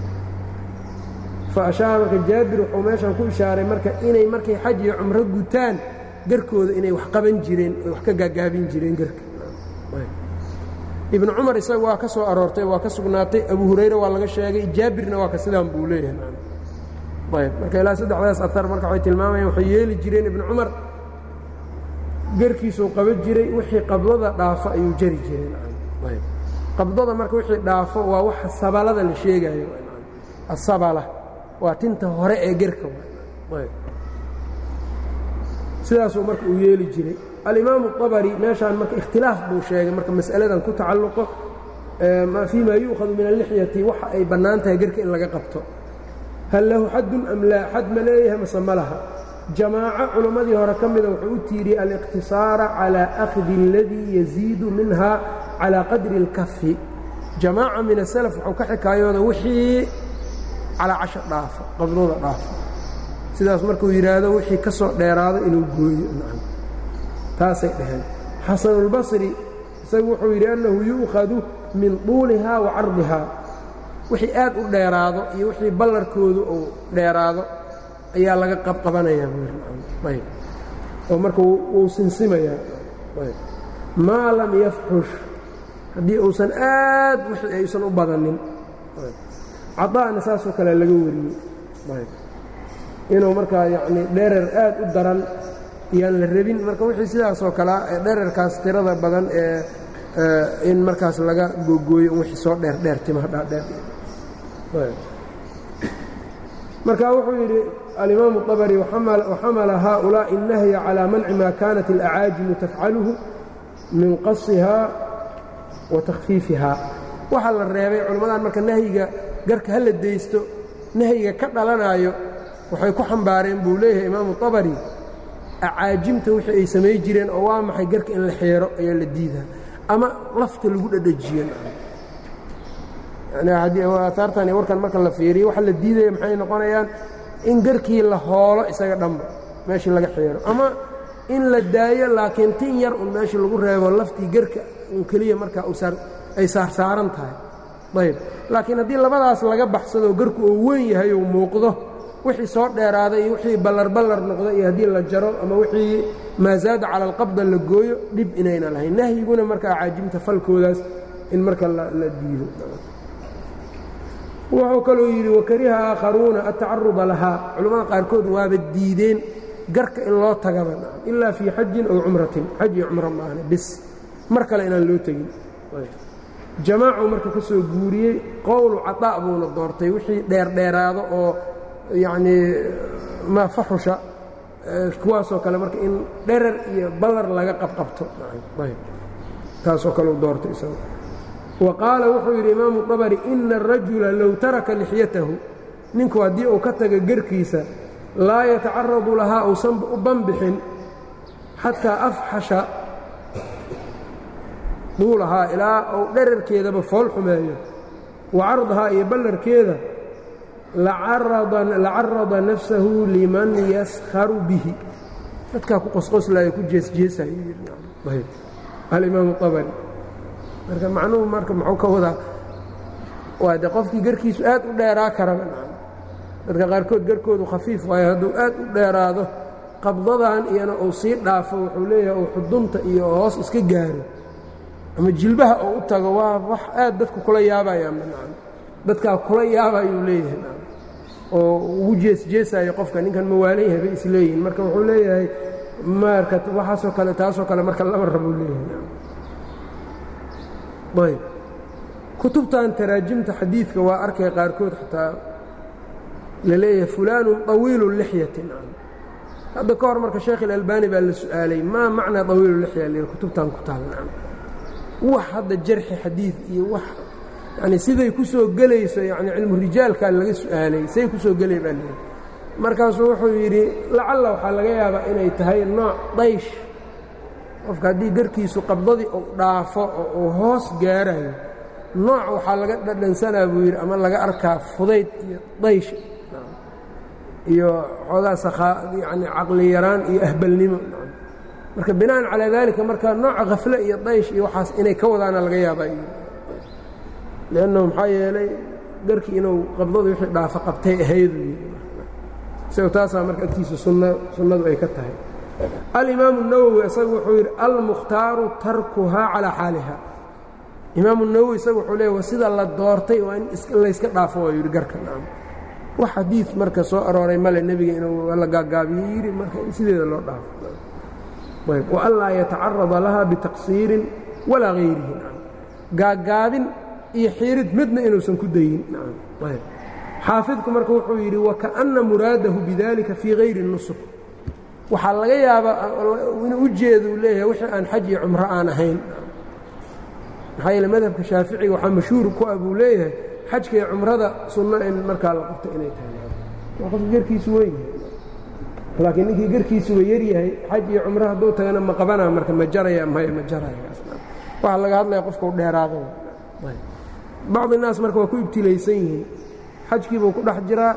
fa ashaara marka jaabir wuxuu meeshan ku ishaaray marka inay markay xaj iyo cumro gutaan garkooda inay wax qaban jireen oy wax ka gaagaabin jireen garka ibnu cumar isaga waa ka soo aroortay waa ka sugnaatay abu hurayre waa laga sheegay jaabirna waa ka sidaan buu leeyahay ayb marka ilaa saddexdaas ahar marka waxay tilmaamayaan waxay yeeli jireen ibnu cumar garkiisuu qaban jiray wixii qabdada dhaafo ayuu jari jireen ayb qabdada marka wixii dhaafo waa waxa sabalada la sheegayo asabala waa tinta hore ee gerka ayb sidaasuu marka uu yeeli jiray alimaamu الطabri meeshaan marka ikhtilaaf buu sheegay marka mas'aladan ku tacalluqo fii ma yu'khadu min alixyati waxa ay bannaan tahay gerka in laga qabto hal lahu xadun am laa xad ma leeyahay mase ma laha jamaaco culammadii hore ka mida wuxuu u tiiriyey aliqtisaara calى akhdi اladii yaziidu minha calى qadri اlkafi jamaaca min asalaf wuxuu ka xikaayooda wixii calaa casha dhaafo qabdooda dhaafo sidaas markuu yidhaahdo wixii ka soo dheeraado inuu gooyo taasay dhaheen xasanulbasri isagu wuxuu yidhi annahu yu'khadu min tuulihaa wa cardihaa wixii aad u dheeraado iyo wixii ballarkoodu uu dheeraado ayaa laga qabqabanayaa buuyb oo marka wuu sinsimayaa maa lam yafxush haddii uusan aad wixii aysan u badanin cadaa'na saasoo kale laga wariyey inuu markaa yacnii dherer aad u daran iyaan la rabin marka wixii sidaasoo kalea ee dherarkaas tirada badan ee in markaas laga googooyo wixii soo dheer dheer timaha dhaadheer marka wuxuu yidhi alimaamu الطabri waxamala haaؤulaaءi الnahya calىa manci ma kanat اlأcaajimu tafcaluhu min qasihaa wa takhfiifihaa waxaa la reebay culimmadan marka nahyiga garka hala daysto nahyiga ka dhalanaayo waxay ku xambaareen buu leeyahay imaamu طabri acaajimta wixii ay samay jireen oo waa maxay garka in la xeero ayaa la diidaa ama lafta lagu dhadhajiyo aaaartan iyo warkan marka la fiiriyo waxa la diidaya maxay noqonayaan in garkii la hoolo isaga dhanba meeshii laga xeero ama in la daayo laakiin tin yar un meeshii lagu reebo laftii garka un keliya markaa ay saarsaaran tahay ayb laakiin haddii labadaas laga baxsadoo garku oo weyn yahay ou muuqdo wixii soo dheeraaday iyo wixii ballarballar noqda iyo haddii la jaro ama wixii maa zaada cala alqabda la gooyo dhib inayna lahayn nahyiguna marka acaajimta falkoodaas in marka la diido wuxuu kaluu yidhi wakariha aakharuuna atacaruba lahaa culimmada qaarkood waaba diideen garka in loo tagaba ilaa fii xajin ow cumratin xaj iyo cumro maahne bis mar kale inaan loo tegin jamaacuu marka ka soo guuriyey qowlu caطaa' buuna doortay wixii dheerdheeraado oo yacnii maa faxusha kuwaasoo kale marka in dherer iyo ballar laga qabqabto taasoo kaleu doortay isaga wa qaala wuxuu yidhi imaamu طabri ina الrajula low taraka lixyatahu ninku haddii uu ka taga gerkiisa laa yatacaradu lahaa uusan u banbixin xataa afxasha duulahaa ilaa uu dherarkeedaba fool xumeeyo wa cardahaa iyo ballarkeeda lacarada nafsahu liman yaskharu bihi dadkaa ku qosqoslaya ku jeesjeesaya alimaamu abari marka macnuhu marka muxuu ka wadaa waa de qofkii garkiisu aad u dheeraa karaba dadka qaarkood garkoodu khafiif waayo hadduu aad u dheeraado qabdadan iyana uu sii dhaafo wuxuu leeyahay uu xudunta iyo hoos iska gaaro ama jilbaha oo u tago waa wax aad dadku kula yaabayaan dadkaa kula yaabayuu leeyahay oo ugu jeesjeesayo qofka ninkan mawaalan yahay bay isleeyihin marka wuxuu leeyahay marka waxaasoo kale taasoo kale marka lama rabuu leeyahay ayb kutubtan taraajimta xadiidka waa arkay qaarkood xataa la leeyahay fulaanu طawiilu lixyatin hadda ka hor marka sheekh ilalbani baa la su-aalay maa macnaa طawiilu lixya l kutubtan ku taal wax hadda jarxi xadiid iyo wax yani siday ku soo gelayso yani cilmu rijaalkaa laga su-aalay say ku soo gelay baa leeyahay markaasuu wuxuu yidhi lacalla waxaa laga yaabaa inay tahay nooc daysh qofka haddii garkiisu qabdadii uu dhaafo oo uu hoos gaarayo nooc waxaa laga dhadhansanaa buu yidhi ama laga arkaa fudayd iyo daysh iyo xoogaa sakhaa yani caqli yaraan iyo ahbalnimo marka bina'an calaa daalika marka nooca khafle iyo daysh iyo waxaas inay ka wadaana laga yaabaa liannahu maxaa yeelay garkii inuu qabdadu wixii dhaafo qabtay ahayduu yidhi isagoo taasaa marka agtiisa sunna sunnadu ay ka tahay alimaamu nawowi isagu wuxuu yidhi almukhtaaru tarkuhaa calaa xaaliha imaamu nawowi isagu wuxuu leey wa sida la doortay waa in layska dhaafo waa yidhi garka naam wax xadiid marka soo arooray male nebiga inuu la gaagaabiyo yidhi marka in sideeda loo dhaafo ayb wa anlaa yatacarada laha bitaqsiirin walaa hayrihi naam gaagaabin iyo xiirid midna inuusan ku dayin naam ayb xaafidku marka wuxuu yidhi wakaأna muraadahu bidalika fii hayri nusuk waxaa laga yaabaa inuu u jeeda uu leeyahay wixii aan xaj iyo cumro aan ahayn maxaa yeele madhabka shaaficiga waxaa mashhuur ku ah buu leeyahay xajka iyo cumrada sunno in markaa la qabto inay tahay waa qofka garkiisu weyn yahay laakiin ninkii garkiisuba yar yahay xaj iyo cumro hadduu tagana ma qabanaa marka ma jaraya maya ma jaraya waxaa laga hadlaya qofka u dheeraado bacdi naas marka waa ku ibtilaysan yihiin xajkiibuu ku dhex jiraa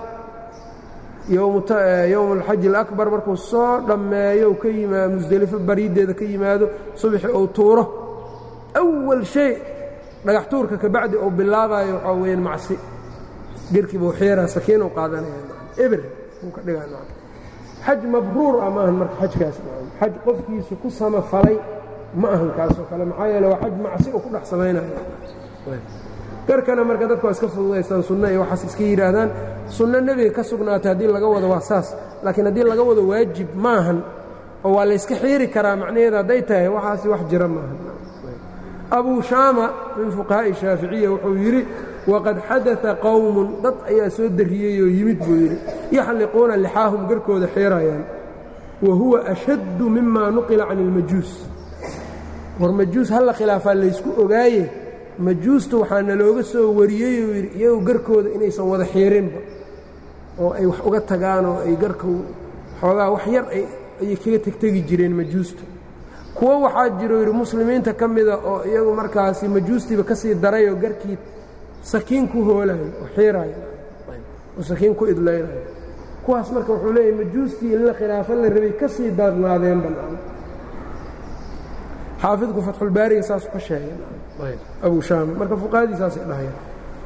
yowm alxaji alakbar markuu soo dhammeeyo ka yimaa musdelifo bariiddeeda ka yimaado subaxi uu tuuro awal shay dhagax tuurka kabacdi uu bilaabayo waxaa weyaan macsi gerkiibuu xiiraa sakiinuu qaadanaya eber uu ka dhigaa xaj mabruur ah maahan marka xajkaas xaj qofkiisu ku samafalay ma ahan kaasoo kale maxaa yeele waa xaj macsi uu ku dhex samaynayo garkana marka dadku waa iska fududaystaan sunno iyo waxaas iska yidhaahdaan sunno nebiga ka sugnaatay haddii laga wado waa saas laakiin haddii laga wado waajib maahan oo waa layska xiiri karaa macnaheeda hadday tahay waxaasi wax jira maahan abuu shaama min fuqahaa'i shaaficiya wuxuu yidhi waqad xadaa qowmun dad ayaa soo darriyey oo yimid buu yidhi yaxliquuna lixaahum garkooda xiirayaan wa huwa ashaddu mima nuqila can ilmajuus war majuus halla khilaafaa laysku ogaaye majuusta waxaa nalooga soo wariyey uu yidhi iyagu garkooda inaysan wada xiirinba oo ay wax uga tagaan oo ay garka xoogaa wax yar ayay kaga tegtegi jireen majuusta kuwo waxaa jiro yidhi muslimiinta ka mida oo iyagu markaasi majuustiiba ka sii darayoo garkii sakiin ku hoolayo oo xiiraayo oo sakiin ku idlaynayo kuwaas marka wuxuu leeyahy majuustii in la khilaafo la rabay ka sii darnaadeen bannaan xaafidku fatxulbaariga saasuu ka sheegay abu shaam marka fuqahadii saasay dhahayaan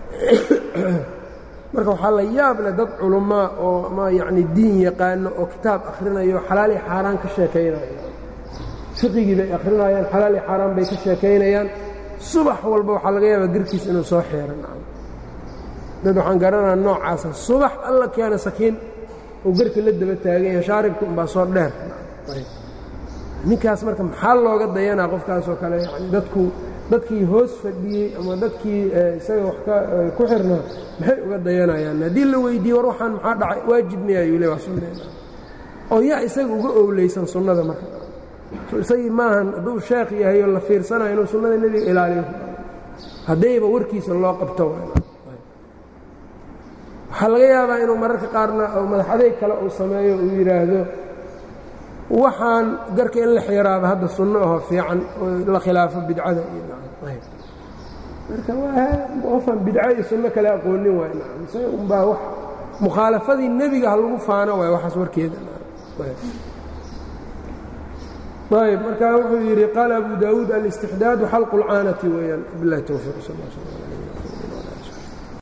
marka waxaa la yaab leh dad culummaa oo ama yacni diin yaqaano oo kitaab akhrinayo xalaal iyo xaaraan ka sheekaynayo fiqigii bay akhrinayaan xalaal iyo xaaraan bay ka sheekaynayaan subax walba waxaa laga yaabaa garkiis inuu soo xeeran dad waxaan garanaa noocaasa subax alla keena sakiin uu garka la daba taaganya shaaribka umbaa soo dheer ninkaas marka maxaa looga dayanaa qofkaasoo kale yani dadku dadkii hoos fadhiyey ama dadkii isaga wax ku xirnaa maxay uga dayanayaan haddii la weydiiye war waxaan maxaa dhacay waajib miya ayuu le waa sunneena oo yaa isaga uga owleysan sunnada marka isagii maahan hadduu sheekh yahay oo la fiirsanayo inuu sunnada nebiga ilaaliyo haddayba warkiisa loo qabto waxaa laga yaabaa inuu mararka qaarna madax adeeg kale uu sameeyo uu yidhaahdo waxaan garka in la xiiraaba hadda sunno aho fiican oo la khilaafo bidcada marka qofaan bidco iyo sunno kale aqoonin waay isaga unbaa wax mukhaalafadii nebiga ha lagu faano waay waxaas warkeeda ayb markaa wuxuu yidhi qaala abu daawuud alistixdaadu xalqu اlcaanati weeyaan bilahi towfiiq sal